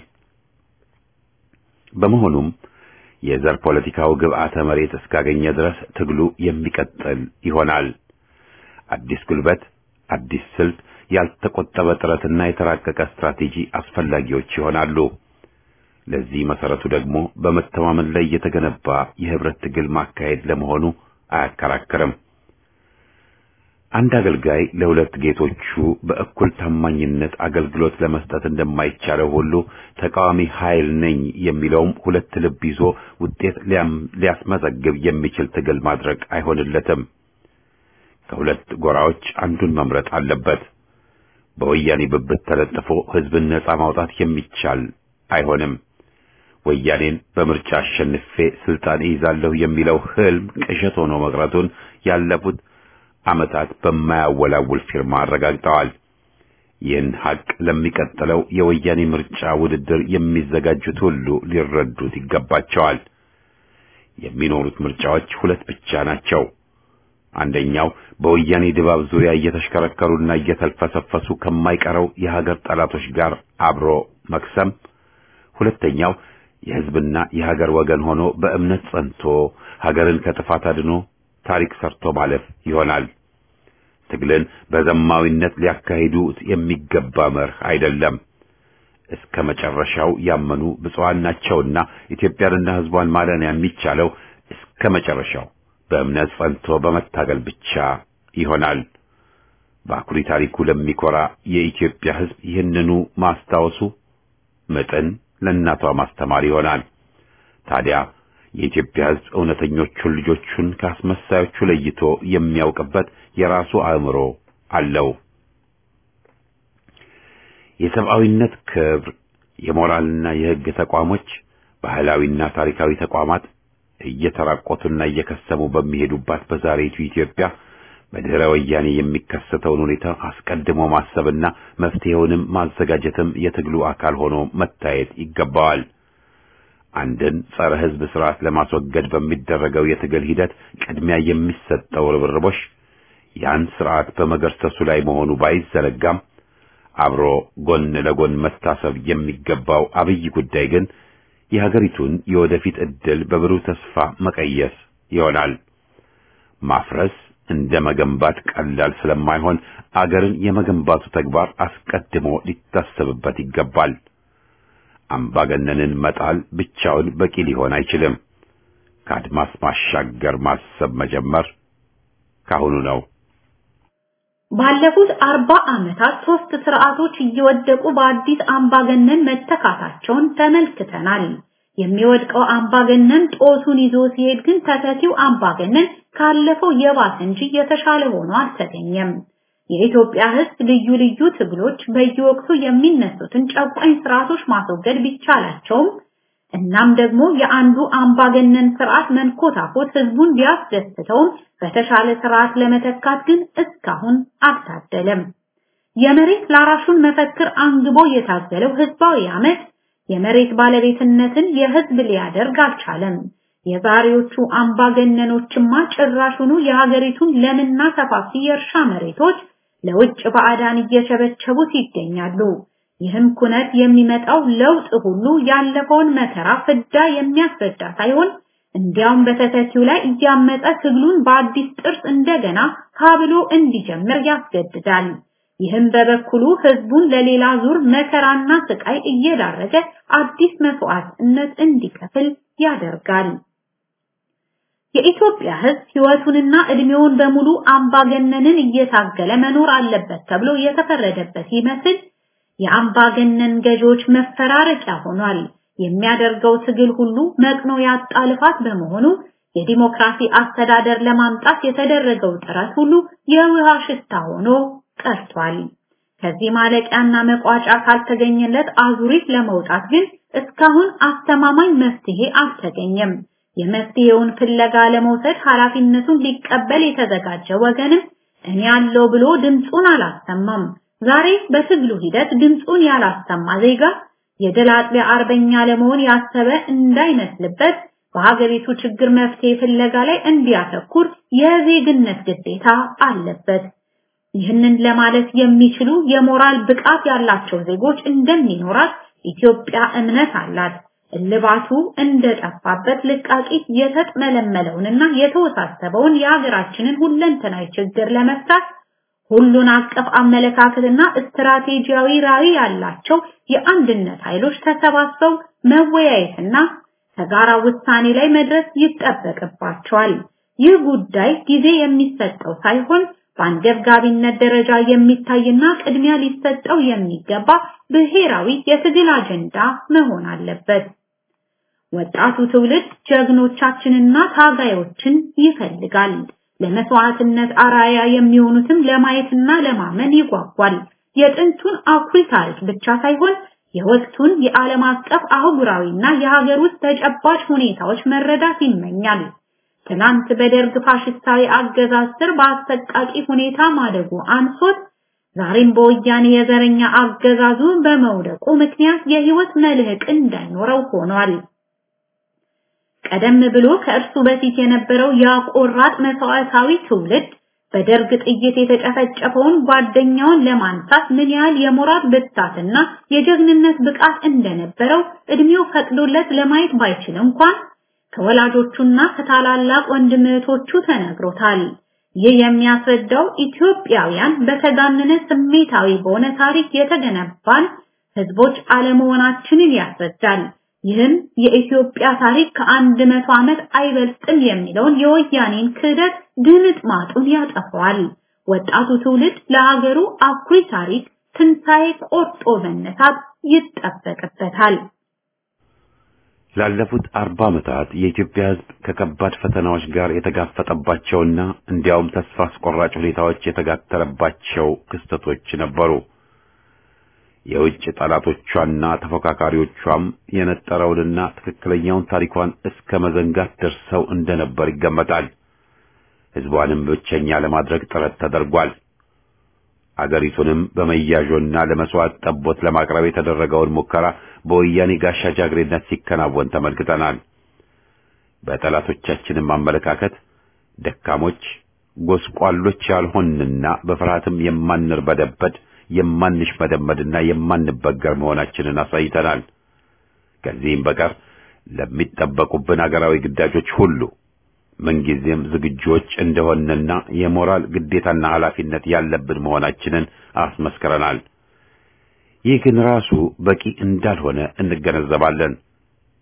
በመሆኑም የዘር ፖለቲካው ግብዓተ መሬት እስካገኘ ድረስ ትግሉ የሚቀጥል ይሆናል። አዲስ ጉልበት፣ አዲስ ስልት፣ ያልተቆጠበ ጥረትና የተራቀቀ ስትራቴጂ አስፈላጊዎች ይሆናሉ። ለዚህ መሰረቱ ደግሞ በመተማመን ላይ የተገነባ የህብረት ትግል ማካሄድ ለመሆኑ አያከራክርም። አንድ አገልጋይ ለሁለት ጌቶቹ በእኩል ታማኝነት አገልግሎት ለመስጠት እንደማይቻለው ሁሉ ተቃዋሚ ኃይል ነኝ የሚለውም ሁለት ልብ ይዞ ውጤት ሊያስመዘግብ የሚችል ትግል ማድረግ አይሆንለትም። ከሁለት ጎራዎች አንዱን መምረጥ አለበት። በወያኔ ብብት ተለጥፎ ህዝብን ነጻ ማውጣት የሚቻል አይሆንም። ወያኔን በምርጫ አሸንፌ ስልጣን ይይዛለሁ የሚለው ህልም ቅዠት ሆኖ መቅረቱን ያለፉት ዓመታት በማያወላውል ፊርማ አረጋግጠዋል። ይህን ሐቅ ለሚቀጥለው የወያኔ ምርጫ ውድድር የሚዘጋጁት ሁሉ ሊረዱት ይገባቸዋል። የሚኖሩት ምርጫዎች ሁለት ብቻ ናቸው። አንደኛው በወያኔ ድባብ ዙሪያ እየተሽከረከሩና እየተልፈሰፈሱ ከማይቀረው የሀገር ጠላቶች ጋር አብሮ መክሰም፣ ሁለተኛው የህዝብና የሀገር ወገን ሆኖ በእምነት ጸንቶ ሀገርን ከጥፋት አድኖ ታሪክ ሰርቶ ማለፍ ይሆናል። ትግልን በዘማዊነት ሊያካሂዱት የሚገባ መርህ አይደለም። እስከ መጨረሻው ያመኑ ብፁዓን ናቸውና ኢትዮጵያንና ህዝቧን ማዳን የሚቻለው እስከ መጨረሻው በእምነት ጸንቶ በመታገል ብቻ ይሆናል። በአኩሪ ታሪኩ ለሚኮራ የኢትዮጵያ ህዝብ ይህንኑ ማስታወሱ ምጥን ለእናቷ ማስተማር ይሆናል። ታዲያ የኢትዮጵያ ህዝብ እውነተኞቹን ልጆቹን ከአስመሳዮቹ ለይቶ የሚያውቅበት የራሱ አእምሮ አለው። የሰብአዊነት ክብር፣ የሞራልና የህግ ተቋሞች፣ ባህላዊና ታሪካዊ ተቋማት እየተራቆቱና እየከሰሙ በሚሄዱባት በዛሬቱ ኢትዮጵያ በድህረ ወያኔ የሚከሰተውን ሁኔታ አስቀድሞ ማሰብና መፍትሄውንም ማዘጋጀትም የትግሉ አካል ሆኖ መታየት ይገባዋል። አንድን ጸረ ህዝብ ስርዓት ለማስወገድ በሚደረገው የትግል ሂደት ቅድሚያ የሚሰጠው ርብርቦሽ ያን ስርዓት በመገርሰሱ ላይ መሆኑ ባይዘነጋም አብሮ ጎን ለጎን መታሰብ የሚገባው አብይ ጉዳይ ግን የሀገሪቱን የወደፊት ዕድል በብሩህ ተስፋ መቀየስ ይሆናል። ማፍረስ እንደ መገንባት ቀላል ስለማይሆን አገርን የመገንባቱ ተግባር አስቀድሞ ሊታሰብበት ይገባል። አምባገነንን መጣል ብቻውን በቂ ሊሆን አይችልም። ከአድማስ ማሻገር ማሰብ መጀመር ካሁኑ ነው። ባለፉት አርባ ዓመታት ሶስት ስርዓቶች እየወደቁ በአዲስ አምባገነን መተካታቸውን ተመልክተናል። የሚወድቀው አምባገነን ጦሱን ይዞ ሲሄድ ግን ተተኪው አምባገነን ካለፈው የባሰ እንጂ የተሻለ ሆኖ አልተገኘም። የኢትዮጵያ ሕዝብ ልዩ ልዩ ትግሎች በየወቅቱ የሚነሱትን ጨቋኝ ስርዓቶች ማስወገድ ቢቻላቸውም እናም ደግሞ የአንዱ አምባገነን ስርዓት መንኮታኮት ህዝቡን ቢያስደስተውም በተሻለ ስርዓት ለመተካት ግን እስካሁን አልታደለም። የመሬት ላራሹን መፈክር አንግቦ የታገለው ህዝባዊ አመት የመሬት ባለቤትነትን የህዝብ ሊያደርግ አልቻለም። የዛሬዎቹ አምባገነኖችማ ጭራሹኑ የሀገሪቱን ለምና ሰፋፊ የእርሻ መሬቶች ለውጭ ባዕዳን እየቸበቸቡት ይገኛሉ። ይህም ኩነት የሚመጣው ለውጥ ሁሉ ያለፈውን መከራ ፍዳ የሚያስረዳ ሳይሆን እንዲያውም በተተኪው ላይ እያመጠ ትግሉን በአዲስ ጥርስ እንደገና ካብሎ እንዲጀምር ያስገድዳል። ይህም በበኩሉ ህዝቡን ለሌላ ዙር መከራና ስቃይ እየዳረገ አዲስ መስዋዕትነት እንዲከፍል ያደርጋል። የኢትዮጵያ ህዝብ ህይወቱንና እድሜውን በሙሉ አምባገነንን እየታገለ መኖር አለበት ተብሎ የተፈረደበት ይመስል የአምባገነን ገዢዎች መፈራረቂያ ሆኗል። የሚያደርገው ትግል ሁሉ መቅኖ ያጣ ልፋት በመሆኑ የዲሞክራሲ አስተዳደር ለማምጣት የተደረገው ጥረት ሁሉ የውሃ ሽታ ሆኖ ቀርቷል። ከዚህ ማለቂያና መቋጫ ካልተገኘለት አዙሪት ለመውጣት ግን እስካሁን አስተማማኝ መፍትሄ አልተገኘም። የመፍትሄውን ፍለጋ ለመውሰድ ኃላፊነቱን ሊቀበል የተዘጋጀ ወገንም እኔ ያለው ብሎ ድምፁን አላሰማም። ዛሬ በትግሉ ሂደት ድምፁን ያላሰማ ዜጋ የድል አጥቢያ አርበኛ ለመሆን ያሰበ እንዳይመስልበት በሀገሪቱ ችግር መፍትሄ ፍለጋ ላይ እንዲያተኩር የዜግነት ግዴታ አለበት። ይህንን ለማለት የሚችሉ የሞራል ብቃት ያላቸው ዜጎች እንደሚኖራት ኢትዮጵያ እምነት አላት። እልባቱ እንደጠፋበት ልቃቂት የተጥመለመለውንና የተወሳሰበውን የሀገራችንን ሁለንተናዊ ችግር ለመፍታት ሁሉን አቀፍ አመለካከትና ስትራቴጂያዊ ራዕይ ያላቸው የአንድነት ኃይሎች ተሰባስበው መወያየትና ከጋራ ውሳኔ ላይ መድረስ ይጠበቅባቸዋል። ይህ ጉዳይ ጊዜ የሚሰጠው ሳይሆን በአንገብጋቢነት ደረጃ የሚታይና ቅድሚያ ሊሰጠው የሚገባ ብሔራዊ የትግል አጀንዳ መሆን አለበት። ወጣቱ ትውልድ ጀግኖቻችንና ታጋዮችን ይፈልጋል። ለመስዋዕትነት አራያ የሚሆኑትም ለማየትና ለማመን ይጓጓል። የጥንቱን አኩሪ ታሪክ ብቻ ሳይሆን የወቅቱን የዓለም አቀፍ አህጉራዊና የሀገር ውስጥ ተጨባጭ ሁኔታዎች መረዳት ይመኛል። ትናንት በደርግ ፋሽስታዊ አገዛዝ ስር በአሰቃቂ ሁኔታ ማደጉ አንሶት ዛሬም በወያኔ የዘረኛ አገዛዙ በመውደቁ ምክንያት የህይወት መልህቅ እንዳይኖረው ሆኗል። ቀደም ብሎ ከእርሱ በፊት የነበረው ያቆራጥ መስዋዕታዊ ትውልድ በደርግ ጥይት የተጨፈጨፈውን ጓደኛውን ለማንሳት ምን ያህል የሞራል ብርታትና የጀግንነት ብቃት እንደነበረው እድሜው ፈቅዶለት ለማየት ባይችል እንኳን ከወላጆቹና ከታላላቅ ወንድም እህቶቹ ተነግሮታል። ይህ የሚያስረዳው ኢትዮጵያውያን በተጋነነ ስሜታዊ በሆነ ታሪክ የተገነባን ህዝቦች አለመሆናችንን ያስረዳል። ይህም የኢትዮጵያ ታሪክ ከአንድ መቶ ዓመት አይበልጥም የሚለውን የወያኔን ክህደት ድምጥ ማጡን ያጠፋዋል። ወጣቱ ትውልድ ለሀገሩ አኩሪ ታሪክ ትንሣኤ ቆርጦ መነሳት ይጠበቅበታል። ላለፉት አርባ ዓመታት የኢትዮጵያ ሕዝብ ከከባድ ፈተናዎች ጋር የተጋፈጠባቸውና እንዲያውም ተስፋ አስቆራጭ ሁኔታዎች የተጋተረባቸው ክስተቶች ነበሩ። የውጭ ጠላቶቿና ተፎካካሪዎቿም የነጠረውንና ትክክለኛውን ታሪኳን እስከ መዘንጋት ደርሰው እንደነበር ይገመታል። ሕዝቧንም ብቸኛ ለማድረግ ጥረት ተደርጓል። አገሪቱንም በመያዦና ለመስዋዕት ጠቦት ለማቅረብ የተደረገውን ሙከራ በወያኔ ጋሻ ጃግሬነት ሲከናወን ተመልክተናል። በጠላቶቻችንም አመለካከት ደካሞች፣ ጎስቋሎች ያልሆንና በፍርሃትም የማንርበደበድ የማንሽመደመድና የማንበገር መሆናችንን አሳይተናል። ከዚህም በቀር ለሚጠበቁብን አገራዊ ግዳጆች ሁሉ ምንጊዜም ዝግጆች እንደሆንና የሞራል ግዴታና ኃላፊነት ያለብን መሆናችንን አስመስክረናል። ይህ ግን ራሱ በቂ እንዳልሆነ እንገነዘባለን።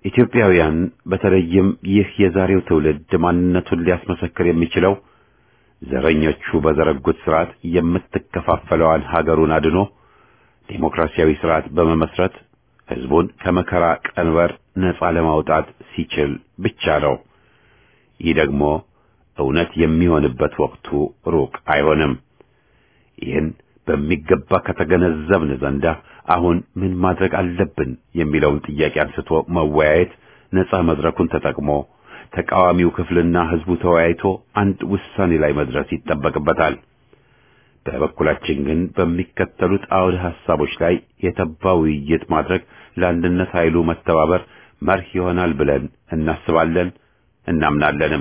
ኢትዮጵያውያን በተለይም ይህ የዛሬው ትውልድ ማንነቱን ሊያስመሰክር የሚችለው ዘረኞቹ በዘረጉት ስርዓት የምትከፋፈለዋን ሀገሩን አድኖ ዴሞክራሲያዊ ስርዓት በመመስረት ህዝቡን ከመከራ ቀንበር ነጻ ለማውጣት ሲችል ብቻ ነው። ይህ ደግሞ እውነት የሚሆንበት ወቅቱ ሩቅ አይሆንም። ይህን በሚገባ ከተገነዘብን ዘንዳ አሁን ምን ማድረግ አለብን የሚለውን ጥያቄ አንስቶ መወያየት ነጻ መድረኩን ተጠቅሞ ተቃዋሚው ክፍልና ህዝቡ ተወያይቶ አንድ ውሳኔ ላይ መድረስ ይጠበቅበታል። በበኩላችን ግን በሚከተሉት አውድ ሐሳቦች ላይ የተባ ውይይት ማድረግ ለአንድነት ኃይሉ መተባበር መርህ ይሆናል ብለን እናስባለን እናምናለንም።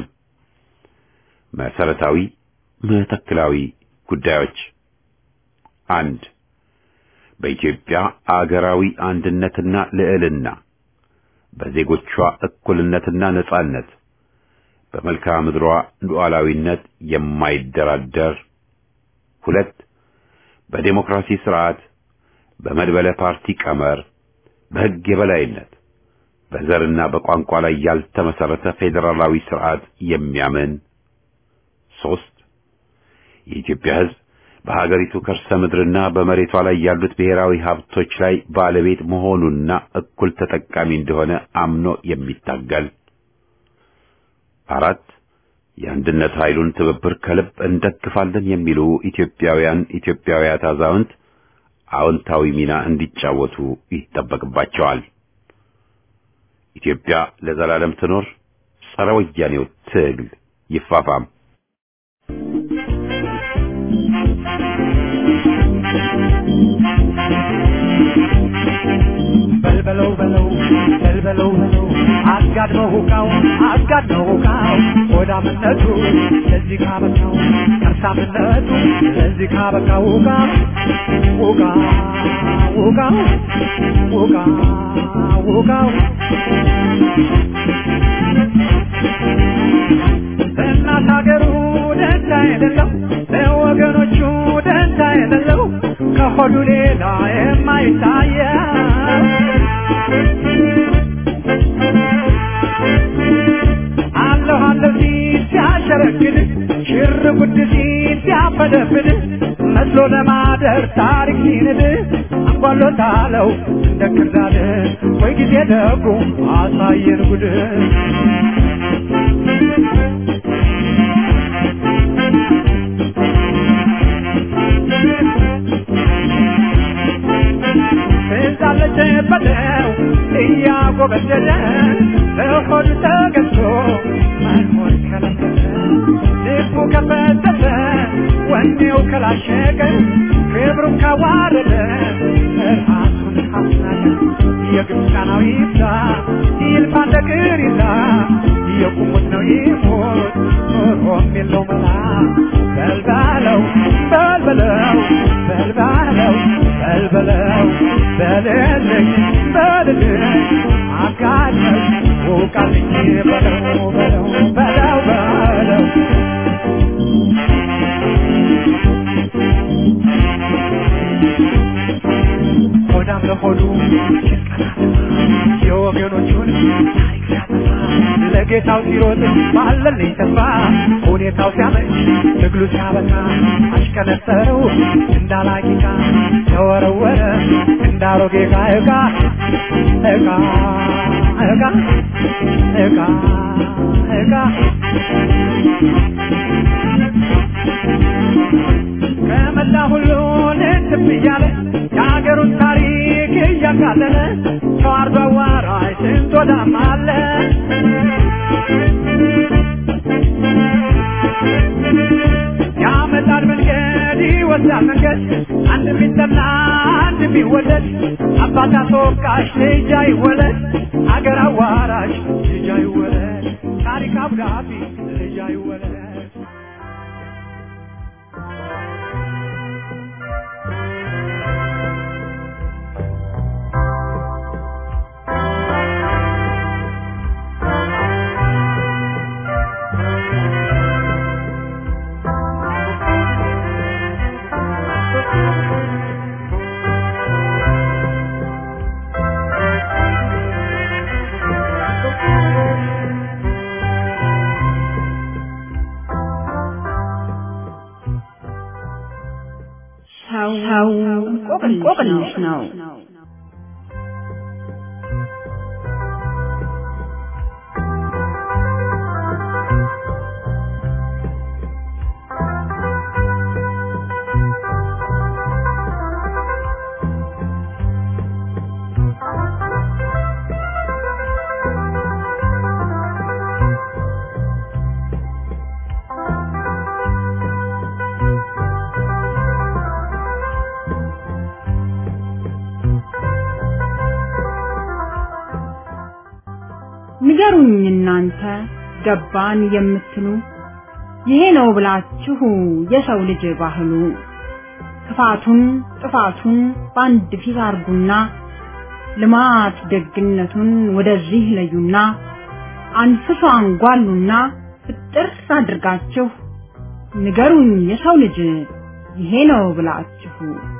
መሰረታዊ መተክላዊ ጉዳዮች አንድ በኢትዮጵያ አገራዊ አንድነትና ልዕልና በዜጎቿ እኩልነትና ነጻነት በመልክዓ ምድሯ ሉዓላዊነት የማይደራደር ሁለት በዴሞክራሲ ስርዓት በመድበለ ፓርቲ ቀመር በሕግ የበላይነት በዘርና በቋንቋ ላይ ያልተመሰረተ ፌዴራላዊ ስርዓት የሚያምን ሶስት የኢትዮጵያ ሕዝብ በሀገሪቱ ከርሰ ምድርና በመሬቷ ላይ ያሉት ብሔራዊ ሀብቶች ላይ ባለቤት መሆኑና እኩል ተጠቃሚ እንደሆነ አምኖ የሚታገል አራት የአንድነት ኃይሉን ትብብር ከልብ እንደግፋለን የሚሉ ኢትዮጵያውያን ኢትዮጵያውያት አዛውንት አዎንታዊ ሚና እንዲጫወቱ ይጠበቅባቸዋል። ኢትዮጵያ ለዘላለም ትኖር። ጸረ ወያኔው ትግል ይፋፋም። በልበለው በለው በልበለው በለው አጋድመው ሁካው አጋድመው ሁካው ሆዳምነቱ ለዚህ ካበቃው ከርሳምነቱ ለዚህ ካበቃው ሁካ ሁካ ሁካው ሁካ ሁካው እናት ሀገሩ ደንታ የሌለው ለወገኖቹ ደንታ የሌለው ከሆዱ ሌላ የማይታየው አለሁ አለሁ ሲል ሲያሸረግድ ሽር ጉድ ሲል ሲያፈደፍድ መስሎ ለማደር ታሪክ ሲንድ አንጓሎታለው እንደ ክርዳድ ወይ ጊዜ ደጉ አሳየን ጉድ ትዛለች በለው እያጎበደደ በሆዱ ተገዝቶ መኖር ከለከለ ልቡ ከፈተተ ወኔው ከላሸቀ ክብሩን ካዋረደ ራሱን ካስናቀ የግብፃናዊ ይብዛ ይልፋ እንደ ቅሪላ የቁሙት ነው ይሞት ኖሮም የለው መላ በልባለው በልበለው በልባለው በልበለው በልልኝ በልልኝ አጋለኝ ውቃልኝ በለው በለው በለው በለው ሆዳም ለሆዱ የወገኖቹን ታሪክ ሲያጠፋ ለጌታው ሲሮጥ ባለልኝ ተስፋ ሁኔታው ሲያመች ትግሉ ሲያበቃ አሽከነጠረው እንዳላቂቃ ተወረወረ እንዳሮጌ ዕቃ ዕቃ ዕቃ ዕቃ ዕቃ ዕቃ ከመላ ሁሉ ልትብ እያለ የሀገሩን ታሪክ እያቃለለ ተዋርዶ አዋራጅ ስንት ወዳም አለ ያመጣል መንገድ ይወስዳል መንገድ አንድ ቢጠላ አንድ ቢወደድ አባት አስወቃሽ ልጅ አይወለድ አገር አዋራሽ ልጅ አይወለድ ታሪክ አብዳቢ ልጅ አይወለድ እንቆቅልሽ ነው። ንገሩኝ እናንተ ገባን የምትሉ ይሄ ነው ብላችሁ የሰው ልጅ ባህሉ ክፋቱን ጥፋቱን በአንድ ፊት አርጉና ልማት ደግነቱን ወደዚህ ለዩና አንፍሶ አንጓሉና ፍጥር አድርጋችሁ ንገሩኝ የሰው ልጅ ይሄ ነው ብላችሁ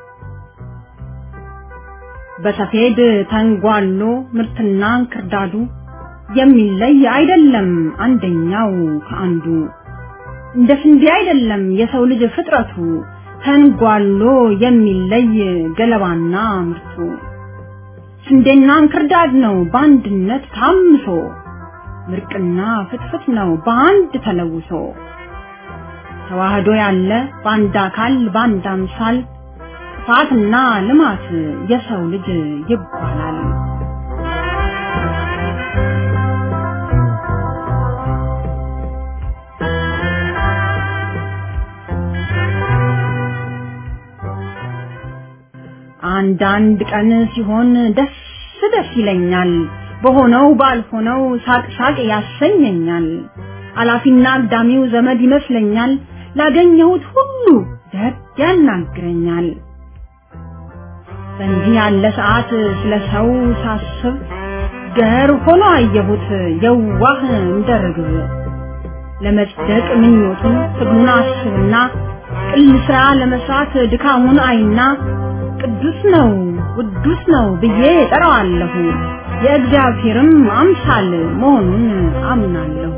በሰፌድ ተንጓሎ ምርትና እንክርዳዱ የሚለይ አይደለም አንደኛው ከአንዱ እንደ ስንዴ አይደለም የሰው ልጅ ፍጥረቱ ተንጓሎ የሚለይ ገለባና ምርቱ ስንዴና እንክርዳድ ነው በአንድነት ታምሶ ምርቅና ፍትፍት ነው በአንድ ተለውሶ ተዋህዶ ያለ በአንድ አካል በአንድ አምሳል ጥፋትና ልማት የሰው ልጅ ይባላል። አንዳንድ ቀን ሲሆን ደስ ደስ ይለኛል፣ በሆነው ባልሆነው ሳቅ ሳቅ ያሰኘኛል። አላፊና አግዳሚው ዘመድ ይመስለኛል፣ ላገኘሁት ሁሉ ደግ ያናግረኛል። በእንዲህ ያለ ሰዓት ስለ ሰው ሳስብ ገር ሆኖ አየሁት የዋህ እንደ ርግብ። ለመጽደቅ ምኞቱን ትግሉን አስብና ቅል ስራ ለመስራት ድካሙን አይና ቅዱስ ነው ቅዱስ ነው ብዬ ጠራዋለሁ። የእግዚአብሔርም አምሳል መሆኑን አምናለሁ።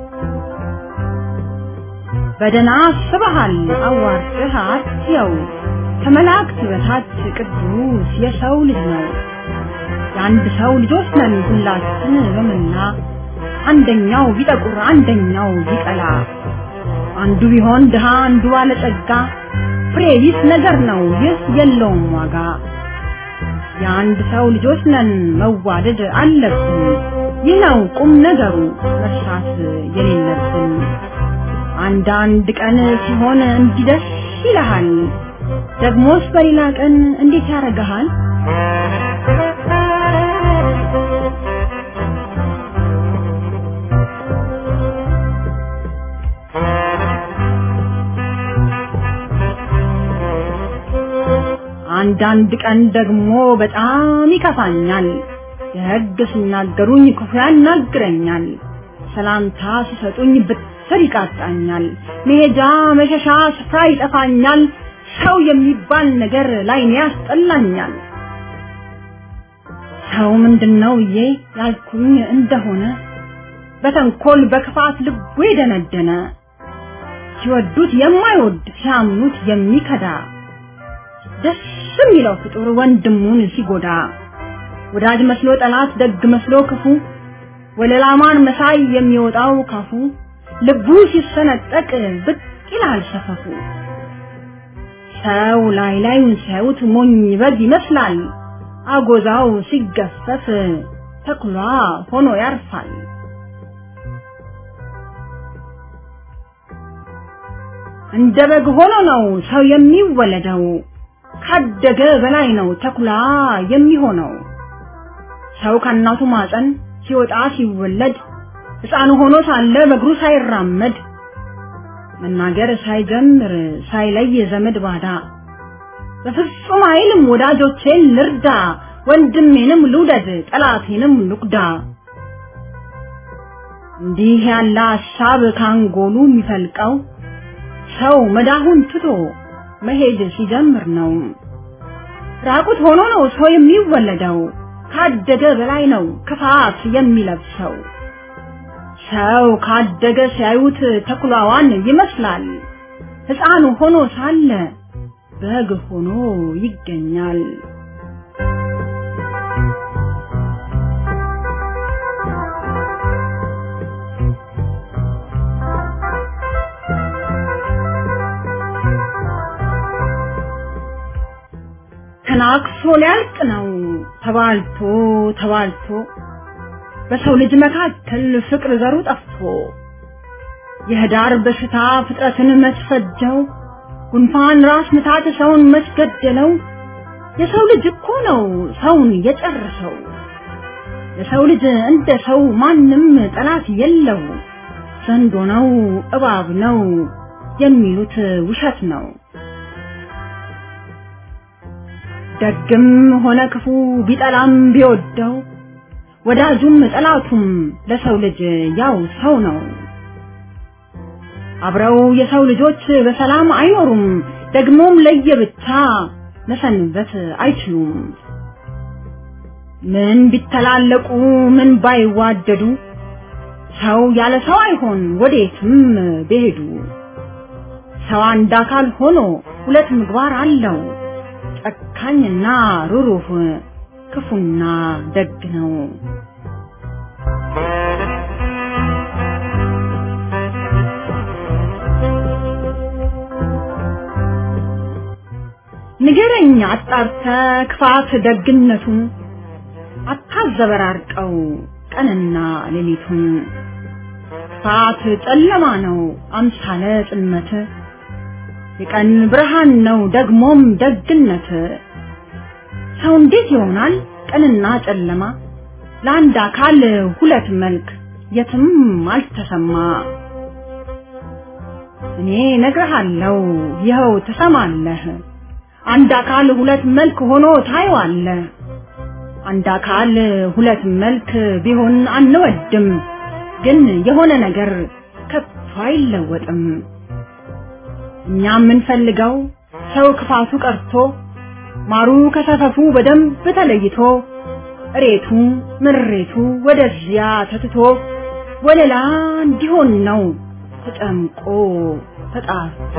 በደና አስበሃል አዋርድህ አትየው ከመላእክት በታች ቅዱስ የሰው ልጅ ነው። የአንድ ሰው ልጆች ነን ሁላችን በመላ አንደኛው ቢጠቁር አንደኛው ቢቀላ አንዱ ቢሆን ድሃ አንዱ ባለጸጋ ፍሬ ቢስ ነገር ነው ይህ የለውም ዋጋ። የአንድ ሰው ልጆች ነን መዋደድ አለብን። ይህ ነው ቁም ነገሩ መርሳት የሌለብን። አንዳንድ ቀን ሲሆን እንዲደስ ይልሃል፣ ደግሞስ በሌላ ቀን እንዴት ያደርግሃል? አንዳንድ ቀን ደግሞ በጣም ይከፋኛል። ደግ ሲናገሩኝ ክፉ ያናግረኛል። ሰላምታ ሲሰጡኝ ብትር ይቃጣኛል። መሄጃ መሸሻ ስፍራ ይጠፋኛል። ሰው የሚባል ነገር ላይኔ ያስጠላኛል። ሰው ምንድነው ብዬ ያልኩኝ እንደሆነ በተንኮል በክፋት ልቡ የደነደነ ሲወዱት የማይወድ ሲያምኑት የሚከዳ ደስ የሚለው ፍጡር ወንድሙን ሲጎዳ ወዳጅ መስሎ ጠላት ደግ መስሎ ክፉ ወለላማን መሳይ የሚወጣው ካፉ ልቡ ሲሰነጠቅ ብቅ ይላል ሰፈፉ። ሰው ላይ ላዩን ሲያዩት ሞኝ በግ ይመስላል። አጎዛው ሲገፈፍ ተኩላ ሆኖ ያርፋል። እንደ በግ ሆኖ ነው ሰው የሚወለደው። ካደገ በላይ ነው ተኩላ የሚሆነው። ሰው ከእናቱ ማፀን ሲወጣ ሲወለድ ሕፃን ሆኖ ሳለ በእግሩ ሳይራመድ መናገር ሳይጀምር ሳይለይ ዘመድ ባዳ በፍጹም አይልም ወዳጆቼን ልርዳ፣ ወንድሜንም ልውደድ፣ ጠላቴንም ልጉዳ። እንዲህ ያለ ሀሳብ ካንጎሉ የሚፈልቀው ሰው መዳሁን ትቶ መሄድ ሲጀምር ነው። ራቁት ሆኖ ነው ሰው የሚወለደው። ካደገ በላይ ነው ክፋት የሚለብሰው። ሰው ካደገ ሲያዩት ተኩላዋን ይመስላል። ሕፃኑ ሆኖ ሳለ በግ ሆኖ ይገኛል። ተናክሶ ሊያልቅ ነው ተባልቶ ተባልቶ በሰው ልጅ መካከል ፍቅር ዘሩ ጠፍቶ የህዳር በሽታ ፍጥረትን መስፈጀው ጉንፋን ራስ ምታት ሰውን መስገደለው የሰው ልጅ እኮ ነው ሰውን የጨረሰው የሰው ልጅ እንደ ሰው ማንም ጠላት የለው ዘንዶ ነው እባብ ነው የሚሉት ውሸት ነው ደግም ሆነ ክፉ ቢጠላም ቢወደው ወዳጁም ጠላቱም ለሰው ልጅ ያው ሰው ነው አብረው የሰው ልጆች በሰላም አይኖሩም ደግሞም ለየብቻ መሰንበት አይችሉም ምን ቢተላለቁ ምን ባይዋደዱ ሰው ያለ ሰው አይሆን ወዴትም ቢሄዱ ሰው አንድ አካል ሆኖ ሁለት ምግባር አለው ጨካኝና ሩሩህ ክፉና ደግ ነው ንገረኝ አጣርተ ክፋት ደግነቱን አታዘበራርቀው ቀንና ሌሊቱን ክፋት ጨለማ ነው አምሳለ ጽልመት የቀን ብርሃን ነው ደግሞም ደግነት ሰው እንዴት ይሆናል ቀንና ጨለማ ለአንድ አካል ሁለት መልክ የትም አልተሰማ እኔ ነግርሃለሁ ይኸው ትሰማለህ አንድ አካል ሁለት መልክ ሆኖ ታየዋለህ አንድ አካል ሁለት መልክ ቢሆን አንወድም ግን የሆነ ነገር ከቶ አይለወጥም እኛ የምንፈልገው ሰው ክፋቱ ቀርቶ ማሩ ከሰፈፉ በደንብ ተለይቶ እሬቱ ምሬቱ ወደዚያ ተትቶ ወለላ እንዲሆን ነው ተጨምቆ ተጣርቶ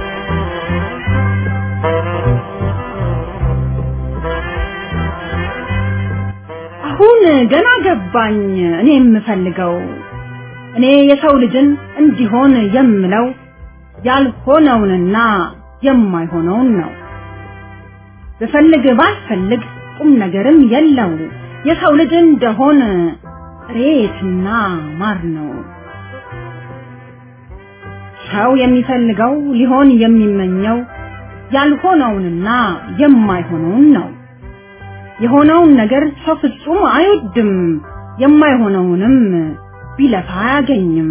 አሁን ገና ገባኝ እኔ የምፈልገው እኔ የሰው ልጅን እንዲሆን የምለው ያልሆነውንና የማይሆነውን ነው ብፈልግ ባልፈልግ ቁም ነገርም የለው የሰው ልጅ እንደሆን ሬትና ማር ነው ሰው የሚፈልገው ሊሆን የሚመኘው ያልሆነውንና የማይሆነውን ነው የሆነውን ነገር ሰው ፍጹም አይወድም የማይሆነውንም ቢለፋ አያገኝም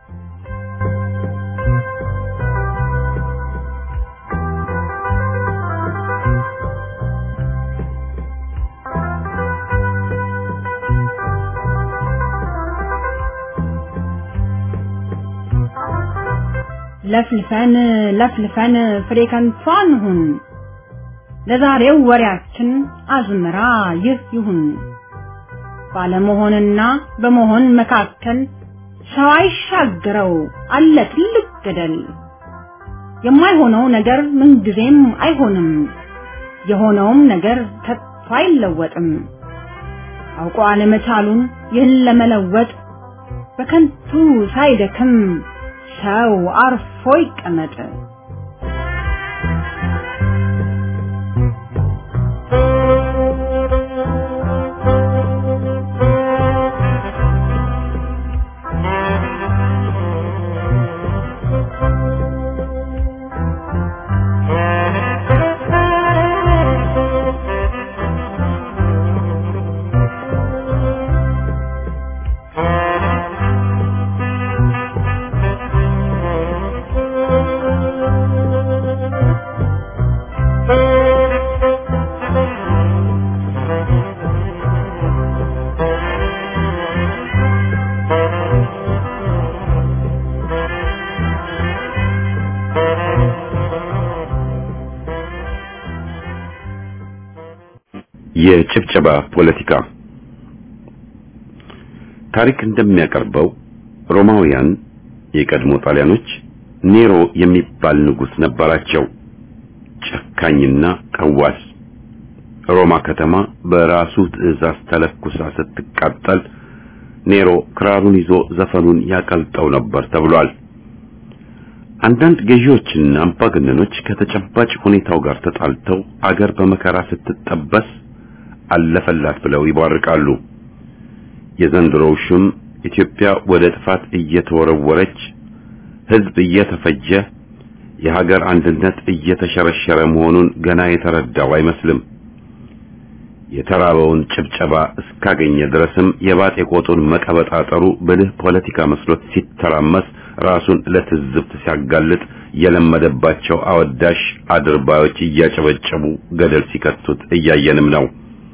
ለፍልፈን ለፍልፈን ፍሬ ከንቱ አንሁን ለዛሬው ወሬያችን አዝመራ ይህ ይሁን ባለመሆንና በመሆን መካከል ሰው አይሻገረው አለ ትልቅ ገደል የማይሆነው ነገር ምንጊዜም አይሆንም የሆነውም ነገር ከቶ አይለወጥም አውቆ አለመቻሉን ይህን ለመለወጥ በከንቱ ሳይደክም ሰው አርፎ ይቀመጥ የጭብጨባ ፖለቲካ ታሪክ እንደሚያቀርበው ሮማውያን የቀድሞ ጣሊያኖች ኔሮ የሚባል ንጉስ ነበራቸው። ጨካኝና ቀዋስ ሮማ ከተማ በራሱ ትዕዛዝ ተለኩሳ ስትቃጠል ኔሮ ክራሩን ይዞ ዘፈኑን ያቀልጠው ነበር ተብሏል። አንዳንድ ገዢዎችና አምባገነኖች ከተጨባጭ ሁኔታው ጋር ተጣልተው አገር በመከራ ስትጠበስ አለፈላት ብለው ይባርቃሉ። የዘንድሮው ሹም ኢትዮጵያ ወደ ጥፋት እየተወረወረች ሕዝብ እየተፈጀ የሀገር አንድነት እየተሸረሸረ መሆኑን ገና የተረዳው አይመስልም። የተራበውን ጭብጨባ እስካገኘ ድረስም የባጤ ቆጡን መቀበጣጠሩ ብልህ ፖለቲካ መስሎት ሲተራመስ ራሱን ለትዝብት ሲያጋልጥ የለመደባቸው አወዳሽ አድርባዮች እያጨበጨቡ ገደል ሲከቱት እያየንም ነው።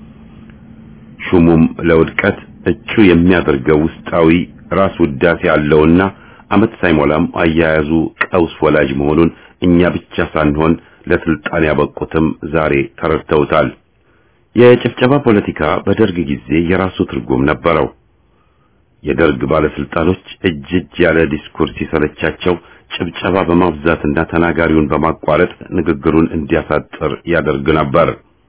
ሹሙም ለውድቀት እቹ የሚያደርገው ውስጣዊ ራስ ውዳሴ ያለውና ዓመት ሳይሞላም አያያዙ ቀውስ ወላጅ መሆኑን እኛ ብቻ ሳንሆን ለስልጣን ያበቁትም ዛሬ ተረድተውታል። የጭፍጨባ ፖለቲካ በደርግ ጊዜ የራሱ ትርጉም ነበረው። የደርግ ባለስልጣኖች እጅ እጅ ያለ ዲስኩር ሲሰለቻቸው ጭብጨባ በማብዛትና ተናጋሪውን በማቋረጥ ንግግሩን እንዲያሳጥር ያደርግ ነበር።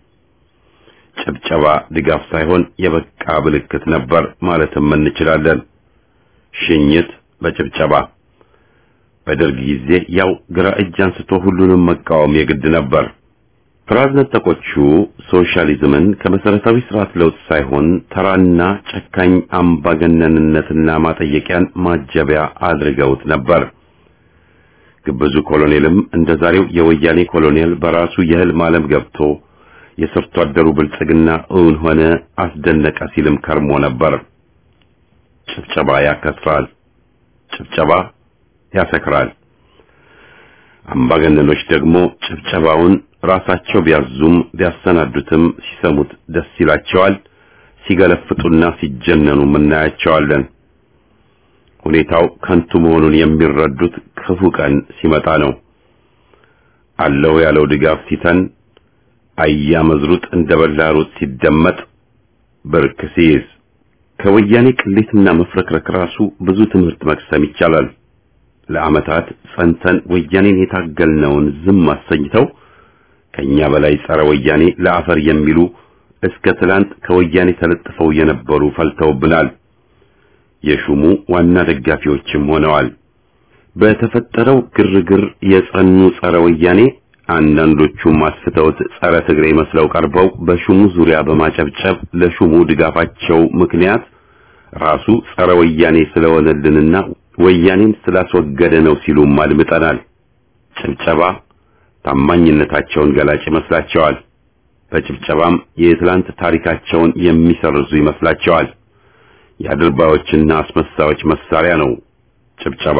ጭብጨባ ድጋፍ ሳይሆን የበቃ ምልክት ነበር ማለትም እንችላለን። ሽኝት በጭብጨባ በደርግ ጊዜ ያው ግራ እጅ አንስቶ ሁሉንም መቃወም የግድ ነበር። ፍራዝ ነጠቆቹ ሶሻሊዝምን ከመሰረታዊ ስርዓት ለውጥ ሳይሆን ተራና ጨካኝ አምባገነንነትና ማጠየቂያን ማጀቢያ አድርገውት ነበር። ግብዙ ኮሎኔልም እንደ ዛሬው የወያኔ ኮሎኔል በራሱ የህልም ዓለም ገብቶ የሰርቶ አደሩ ብልጽግና እውን ሆነ አስደነቀ ሲልም ከርሞ ነበር። ጭብጨባ ያከስራል፣ ጭብጨባ ያሰክራል። አምባገነኖች ደግሞ ጭብጨባውን ራሳቸው ቢያዙም ቢያሰናዱትም ሲሰሙት ደስ ይላቸዋል። ሲገለፍጡና ሲጀነኑ እናያቸዋለን። ሁኔታው ከንቱ መሆኑን የሚረዱት ክፉ ቀን ሲመጣ ነው። አለው ያለው ድጋፍ ሲተን አያ መዝሩጥ እንደ በላሩት ሲደመጥ ብርክ ሲይዝ ከወያኔ ቅሌትና መፍረክረክ ራሱ ብዙ ትምህርት መቅሰም ይቻላል። ለዓመታት ጸንተን ወያኔን የታገልነውን ዝም አሰኝተው ከኛ በላይ ጸረ ወያኔ ለአፈር የሚሉ እስከ ትላንት ከወያኔ ተለጥፈው የነበሩ ፈልተውብናል። የሹሙ ዋና ደጋፊዎችም ሆነዋል። በተፈጠረው ግርግር የጸኑ ጸረ ወያኔ አንዳንዶቹም አስፍተውት ጸረ ትግሬ መስለው ቀርበው በሹሙ ዙሪያ በማጨብጨብ ለሹሙ ድጋፋቸው ምክንያት ራሱ ጸረ ወያኔ ስለሆነልንና ወያኔን ስላስወገደ ነው ሲሉም አድምጠናል። ጭብጨባ ታማኝነታቸውን ገላጭ ይመስላቸዋል። በጭብጨባም የትላንት ታሪካቸውን የሚሰርዙ ይመስላቸዋል። የአድርባዮችና አስመሳዮች መሳሪያ ነው ጭብጨባ።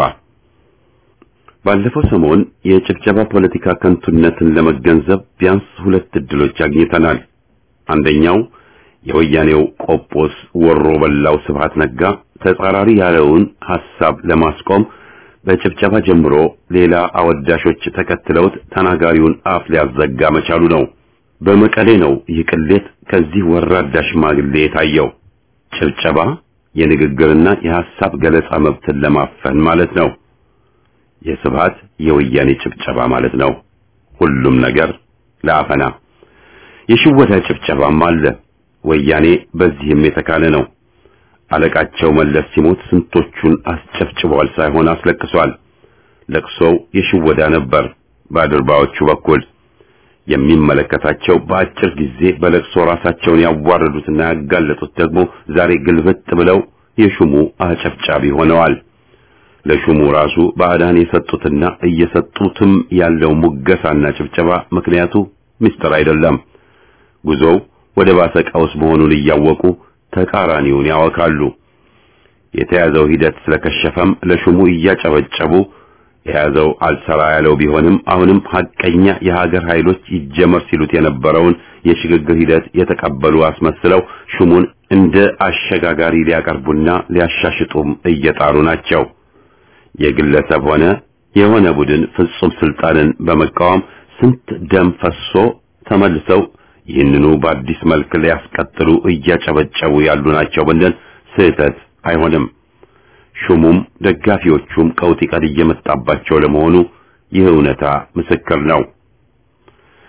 ባለፈው ሰሞን የጭብጨባ ፖለቲካ ከንቱነትን ለመገንዘብ ቢያንስ ሁለት እድሎች አግኝተናል። አንደኛው የወያኔው ቆጶስ ወሮ በላው ስብሃት ነጋ ተጻራሪ ያለውን ሐሳብ ለማስቆም በጭብጨባ ጀምሮ ሌላ አወዳሾች ተከትለውት ተናጋሪውን አፍ ሊያዘጋ መቻሉ ነው። በመቀሌ ነው ይህ ቅሌት ከዚህ ወራዳ ሽማግሌ የታየው። ጭብጨባ የንግግርና የሐሳብ ገለጻ መብትን ለማፈን ማለት ነው። የስብሃት የወያኔ ጭብጨባ ማለት ነው። ሁሉም ነገር ለአፈና የሽወታ ጭብጨባም አለ። ወያኔ በዚህም የተካለ ነው። አለቃቸው መለስ ሲሞት ስንቶቹን አስጨፍጭበዋል ሳይሆን አስለቅሷል። ለቅሶው የሽወዳ ነበር። በአድርባዎቹ በኩል የሚመለከታቸው በአጭር ጊዜ በለቅሶ ራሳቸውን ያዋረዱትና ያጋለጡት ደግሞ ዛሬ ግልብጥ ብለው የሹሙ አጨብጫቢ ሆነዋል። ለሹሙ ራሱ ባዕዳን የሰጡትና እየሰጡትም ያለው ሙገሳና ጭብጨባ ምክንያቱ ምስጢር አይደለም። ጉዞው ወደ ባሰ ቀውስ መሆኑን እያወቁ ተቃራኒውን ያወካሉ። የተያዘው ሂደት ስለከሸፈም ለሹሙ እያጨበጨቡ የያዘው አልሰራ ያለው ቢሆንም አሁንም ሐቀኛ የሀገር ኃይሎች ይጀመር ሲሉት የነበረውን የሽግግር ሂደት የተቀበሉ አስመስለው ሹሙን እንደ አሸጋጋሪ ሊያቀርቡና ሊያሻሽጡም እየጣሩ ናቸው። የግለሰብ ሆነ የሆነ ቡድን ፍጹም ስልጣንን በመቃወም ስንት ደም ፈሶ ተመልሰው ይህንኑ በአዲስ መልክ ሊያስቀጥሉ እያጨበጨቡ ያሉ ናቸው ብንል ስህተት አይሆንም። ሹሙም ደጋፊዎቹም ቀውጢ ቀን እየመጣባቸው ለመሆኑ ይህ እውነታ ምስክር ነው።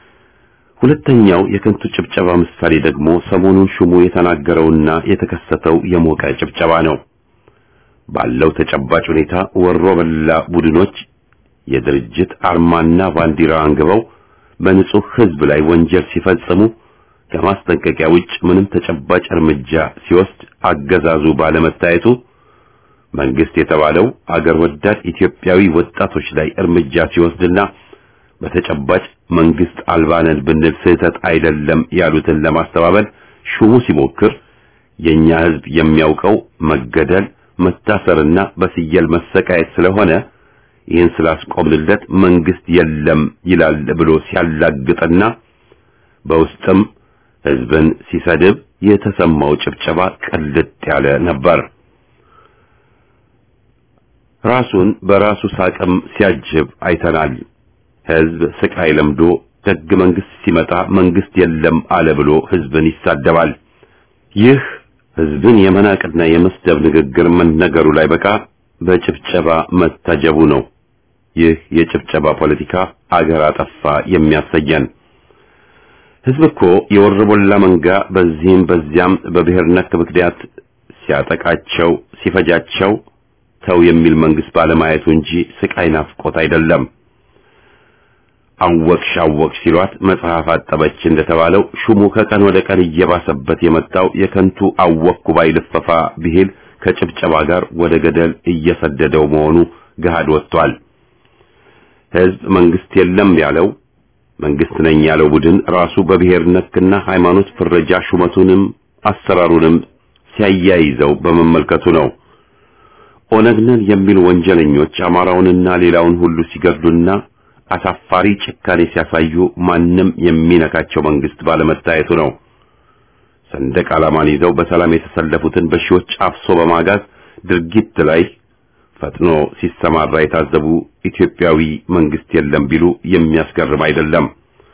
ሁለተኛው የከንቱ ጭብጨባ ምሳሌ ደግሞ ሰሞኑን ሹሙ የተናገረውና የተከሰተው የሞቀ ጭብጨባ ነው። ባለው ተጨባጭ ሁኔታ ወሮ በላ ቡድኖች የድርጅት አርማና ባንዲራ አንግበው በንጹህ ሕዝብ ላይ ወንጀል ሲፈጽሙ ከማስጠንቀቂያ ውጭ ምንም ተጨባጭ እርምጃ ሲወስድ አገዛዙ ባለመታየቱ መንግስት የተባለው አገር ወዳድ ኢትዮጵያዊ ወጣቶች ላይ እርምጃ ሲወስድና በተጨባጭ መንግስት አልባነን ብንል ስህተት አይደለም ያሉትን ለማስተባበል ሹሙ ሲሞክር የኛ ሕዝብ የሚያውቀው መገደል፣ መታሰርና በስየል መሰቃየት ስለሆነ ይህን ስላስቆምንለት መንግስት የለም ይላል ብሎ ሲያላግጥና በውስጥም ሕዝብን ሲሰድብ የተሰማው ጭብጨባ ቅልጥ ያለ ነበር። ራሱን በራሱ ሳቅም ሲያጅብ አይተናል። ሕዝብ ስቃይ ለምዶ ደግ መንግስት ሲመጣ መንግስት የለም አለ ብሎ ሕዝብን ይሳደባል። ይህ ሕዝብን የመናቅና የመስደብ ንግግር መነገሩ ላይ በቃ በጭብጨባ መታጀቡ ነው። ይህ የጭብጨባ ፖለቲካ አገር አጠፋ የሚያሰየን። ሕዝብ እኮ የወረቦላ መንጋ በዚህም በዚያም በብሔር ነክ ምክንያት ሲያጠቃቸው ሲፈጃቸው ተው የሚል መንግስት ባለማየቱ እንጂ ስቃይ ናፍቆት አይደለም። አወቅሽ አወቅሽ ሲሏት መጽሐፍ አጠበች እንደተባለው ሹሙ ከቀን ወደ ቀን እየባሰበት የመጣው የከንቱ አወቅኩ ባይ ልፈፋ ብሂል ከጭብጨባ ጋር ወደ ገደል እየሰደደው መሆኑ ገሃድ ወጥቷል። ሕዝብ መንግስት የለም ያለው መንግስት ነኝ ያለው ቡድን ራሱ በብሔር ነክና ሃይማኖት ፍረጃ ሹመቱንም አሰራሩንም ሲያያይዘው በመመልከቱ ነው። ኦነግ ነን የሚሉ ወንጀለኞች አማራውንና ሌላውን ሁሉ ሲገድሉና አሳፋሪ ጭካኔ ሲያሳዩ ማንም የሚነካቸው መንግስት ባለመታየቱ ነው። ሰንደቅ ዓላማን ይዘው በሰላም የተሰለፉትን በሺዎች አፍሶ በማጋዝ ድርጊት ላይ ፈጥኖ ሲሰማራ የታዘቡ ኢትዮጵያዊ መንግስት የለም ቢሉ የሚያስገርም አይደለም።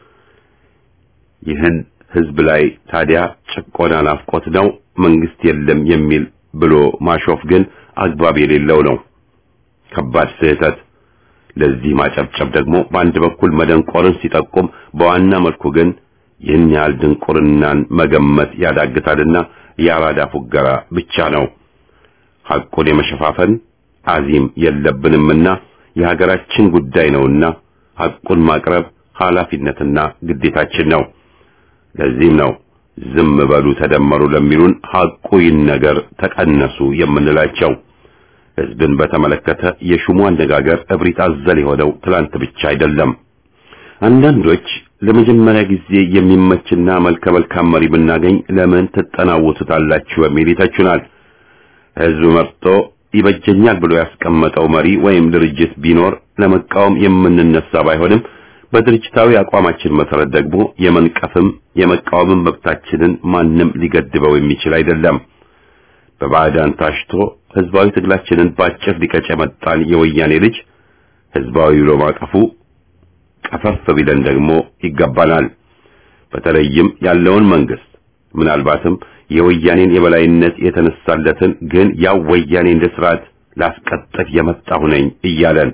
ይህን ህዝብ ላይ ታዲያ ጭቆና ናፍቆት ነው መንግስት የለም የሚል ብሎ ማሾፍ ግን አግባብ የሌለው ነው። ከባድ ስህተት። ለዚህ ማጨብጨብ ደግሞ በአንድ በኩል መደንቆርን ሲጠቁም፣ በዋና መልኩ ግን ይህን ያህል ድንቁርናን መገመት ያዳግታልና የአራዳ ፉገራ ብቻ ነው። ሐቁን የመሸፋፈን አዚም የለብንምና የሀገራችን ጉዳይ ነውና ሐቁን ማቅረብ ኃላፊነትና ግዴታችን ነው። ለዚህም ነው ዝም በሉ ተደመሩ ለሚሉን ሐቁ ይነገር ተቀነሱ የምንላቸው። ህዝብን በተመለከተ የሹሙ አነጋገር እብሪት አዘል የሆነው ትላንት ብቻ አይደለም። አንዳንዶች ለመጀመሪያ ጊዜ የሚመችና መልከ መልካም መሪ ብናገኝ ለምን ትጠናወቱታላችሁ በሚል ይተቹናል። ህዝብ መርጦ ይበጀኛል ብሎ ያስቀመጠው መሪ ወይም ድርጅት ቢኖር ለመቃወም የምንነሳ ባይሆንም በድርጅታዊ አቋማችን መሰረት ደግሞ የመንቀፍም የመቃወምም መብታችንን ማንም ሊገድበው የሚችል አይደለም። በባዕዳን ታሽቶ ህዝባዊ ትግላችንን ባጭር ሊቀጭ የመጣን የወያኔ ልጅ ህዝባዊ ብሎ ማቀፉ ቀፈፍ ቢለን ደግሞ ይገባናል። በተለይም ያለውን መንግስት ምናልባትም የወያኔን የበላይነት የተነሳለትን ግን ያው ወያኔ እንደ ስርዓት ላስቀጥል የመጣሁ ነኝ እያለን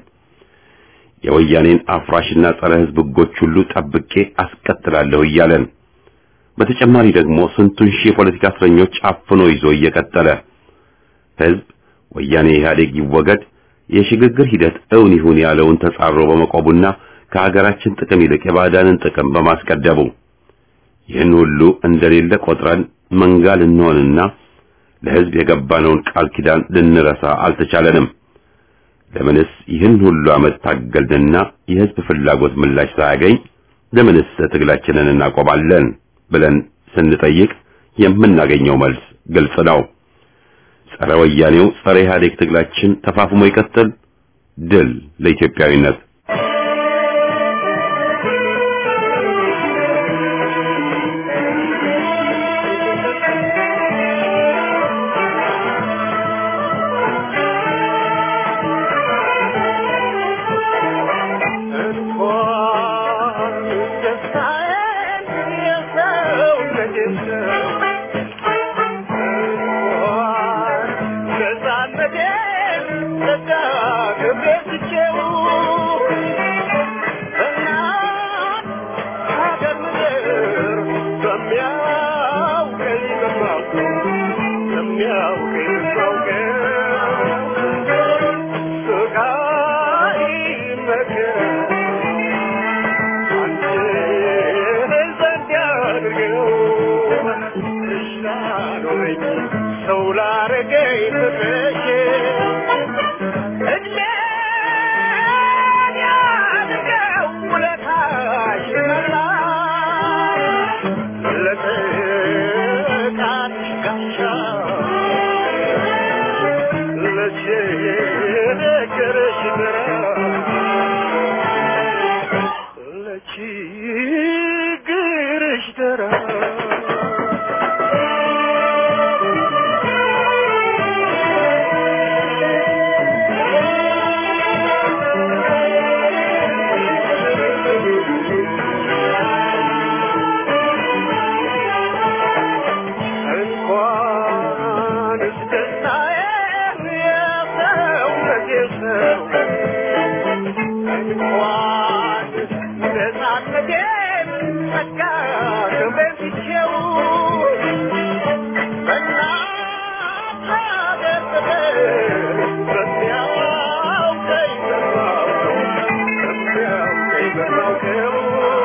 የወያኔን አፍራሽና ጸረ ህዝብ ህጎች ሁሉ ጠብቄ አስቀጥላለሁ እያለን በተጨማሪ ደግሞ ስንቱን ሺህ የፖለቲካ እስረኞች አፍኖ ይዞ እየቀጠለ ህዝብ ወያኔ ኢህአዴግ ይወገድ የሽግግር ሂደት እውን ይሁን ያለውን ተጻሮ በመቆቡና ከሀገራችን ጥቅም ይልቅ የባዕዳንን ጥቅም በማስቀደሙ ይህን ሁሉ እንደሌለ ቆጥረን መንጋ ልንሆንና ለህዝብ የገባነውን ቃል ኪዳን ልንረሳ አልተቻለንም። ለምንስ ይህን ሁሉ ዓመት ታገልንና የህዝብ ፍላጎት ምላሽ ሳያገኝ ለምንስ ትግላችንን እናቆማለን ብለን ስንጠይቅ የምናገኘው መልስ ግልጽ ነው። ጸረ ወያኔው ጸረ ኢህአዴግ ትግላችን ተፋፍሞ ይቀጥል። ድል ለኢትዮጵያዊነት። Thank you. በፍቅርሽ ላኖረኝ ሰው ላረገኝ ፍቅርሽ እድሜን ያድርገው ውለታሽ መላሽ ለጥቃትሽ ጋሻ ለችግርሽ ድረስ ለችግርሽ ድረስ እንኳንስ ደስታዬን የሰውነቴ ሰው እንኳንስ ነፃነቴን ጸጋ ክብሬን ትቼው በእናት ሀገር ፍቅር በሚያውቀኝ በማውቀው በሚያውቀኝ በማውቀው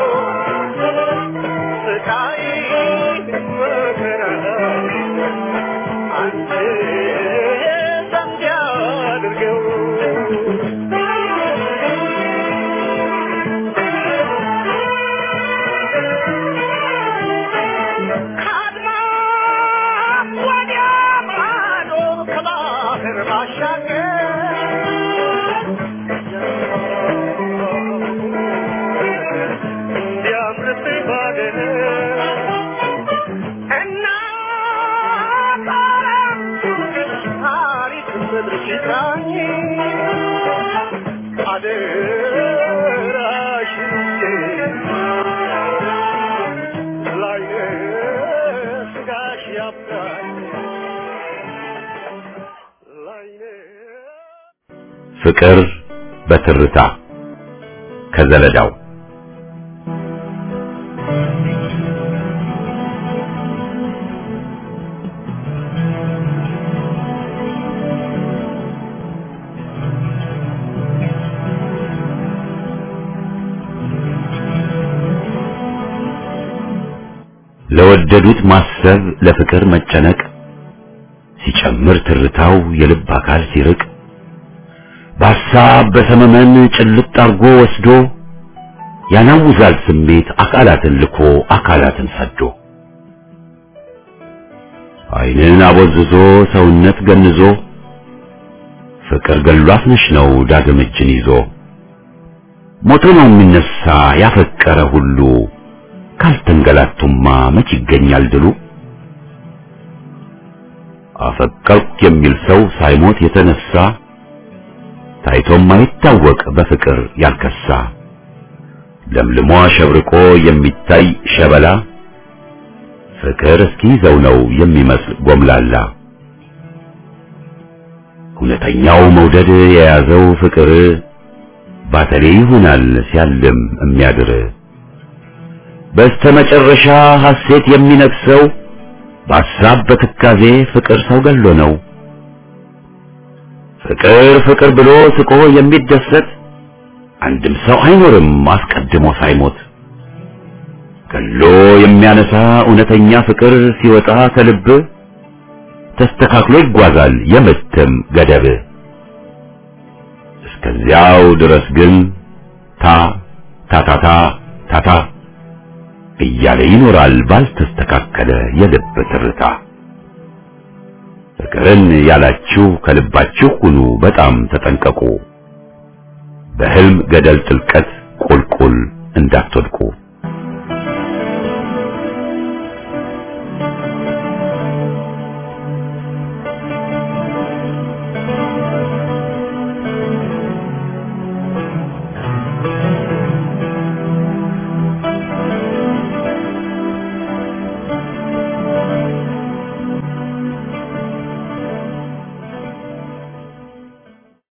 ስቃይ መከራ አንቺ ዘንድ ያድርገው ከአድማስ ወዲያ ማዶ ከባህር ባሻገር እንዲያምርብኝ ባገር እናት ዓለም ታሪክ ምድርሽ ይዛኝ አደራሽን ላይነ ስጋሽ ያብቃኝ ላይነ ፍቅር በትርታ ከዘለዳው ለወደዱት ማሰብ ለፍቅር መጨነቅ ሲጨምር ትርታው የልብ አካል ሲርቅ በሐሳብ በሰመመን ጭልጥ አርጎ ወስዶ ያናውዛል ስሜት አካላትን ልኮ አካላትን ሰዶ ዓይንን አቦዝዞ ሰውነት ገንዞ ፍቅር ገሏት ነሽ ነው ዳግም እጅን ይዞ ሞቶ ነው የሚነሳ ያፈቀረ ሁሉ ካልተንገላቱማ መች ይገኛል ድሉ አፈቀርኩ የሚል ሰው ሳይሞት የተነሳ ታይቶም ማይታወቅ በፍቅር ያልከሳ ለምልሞ አሸብርቆ የሚታይ ሸበላ ፍቅር እስኪይዘው ነው የሚመስል ጎምላላ እውነተኛው መውደድ የያዘው ፍቅር ባተሌ ይሆናል ሲያልም የሚያድር በስተመጨረሻ ሐሴት የሚነግሰው በሐሳብ በትካዜ ፍቅር ሰው ገሎ ነው። ፍቅር ፍቅር ብሎ ስቆ የሚደሰት አንድም ሰው አይኖርም አስቀድሞ ሳይሞት። ገሎ የሚያነሳ እውነተኛ ፍቅር ሲወጣ ከልብ ተስተካክሎ ይጓዛል የምትም ገደብ። እስከዚያው ድረስ ግን ታ ታታታ ታታ እያለ ይኖራል ባልተስተካከለ የልብ ትርታ። ፍቅርን ያላችሁ ከልባችሁ ሁኑ በጣም ተጠንቀቁ፣ በህልም ገደል ጥልቀት ቁልቁል እንዳትወድቁ።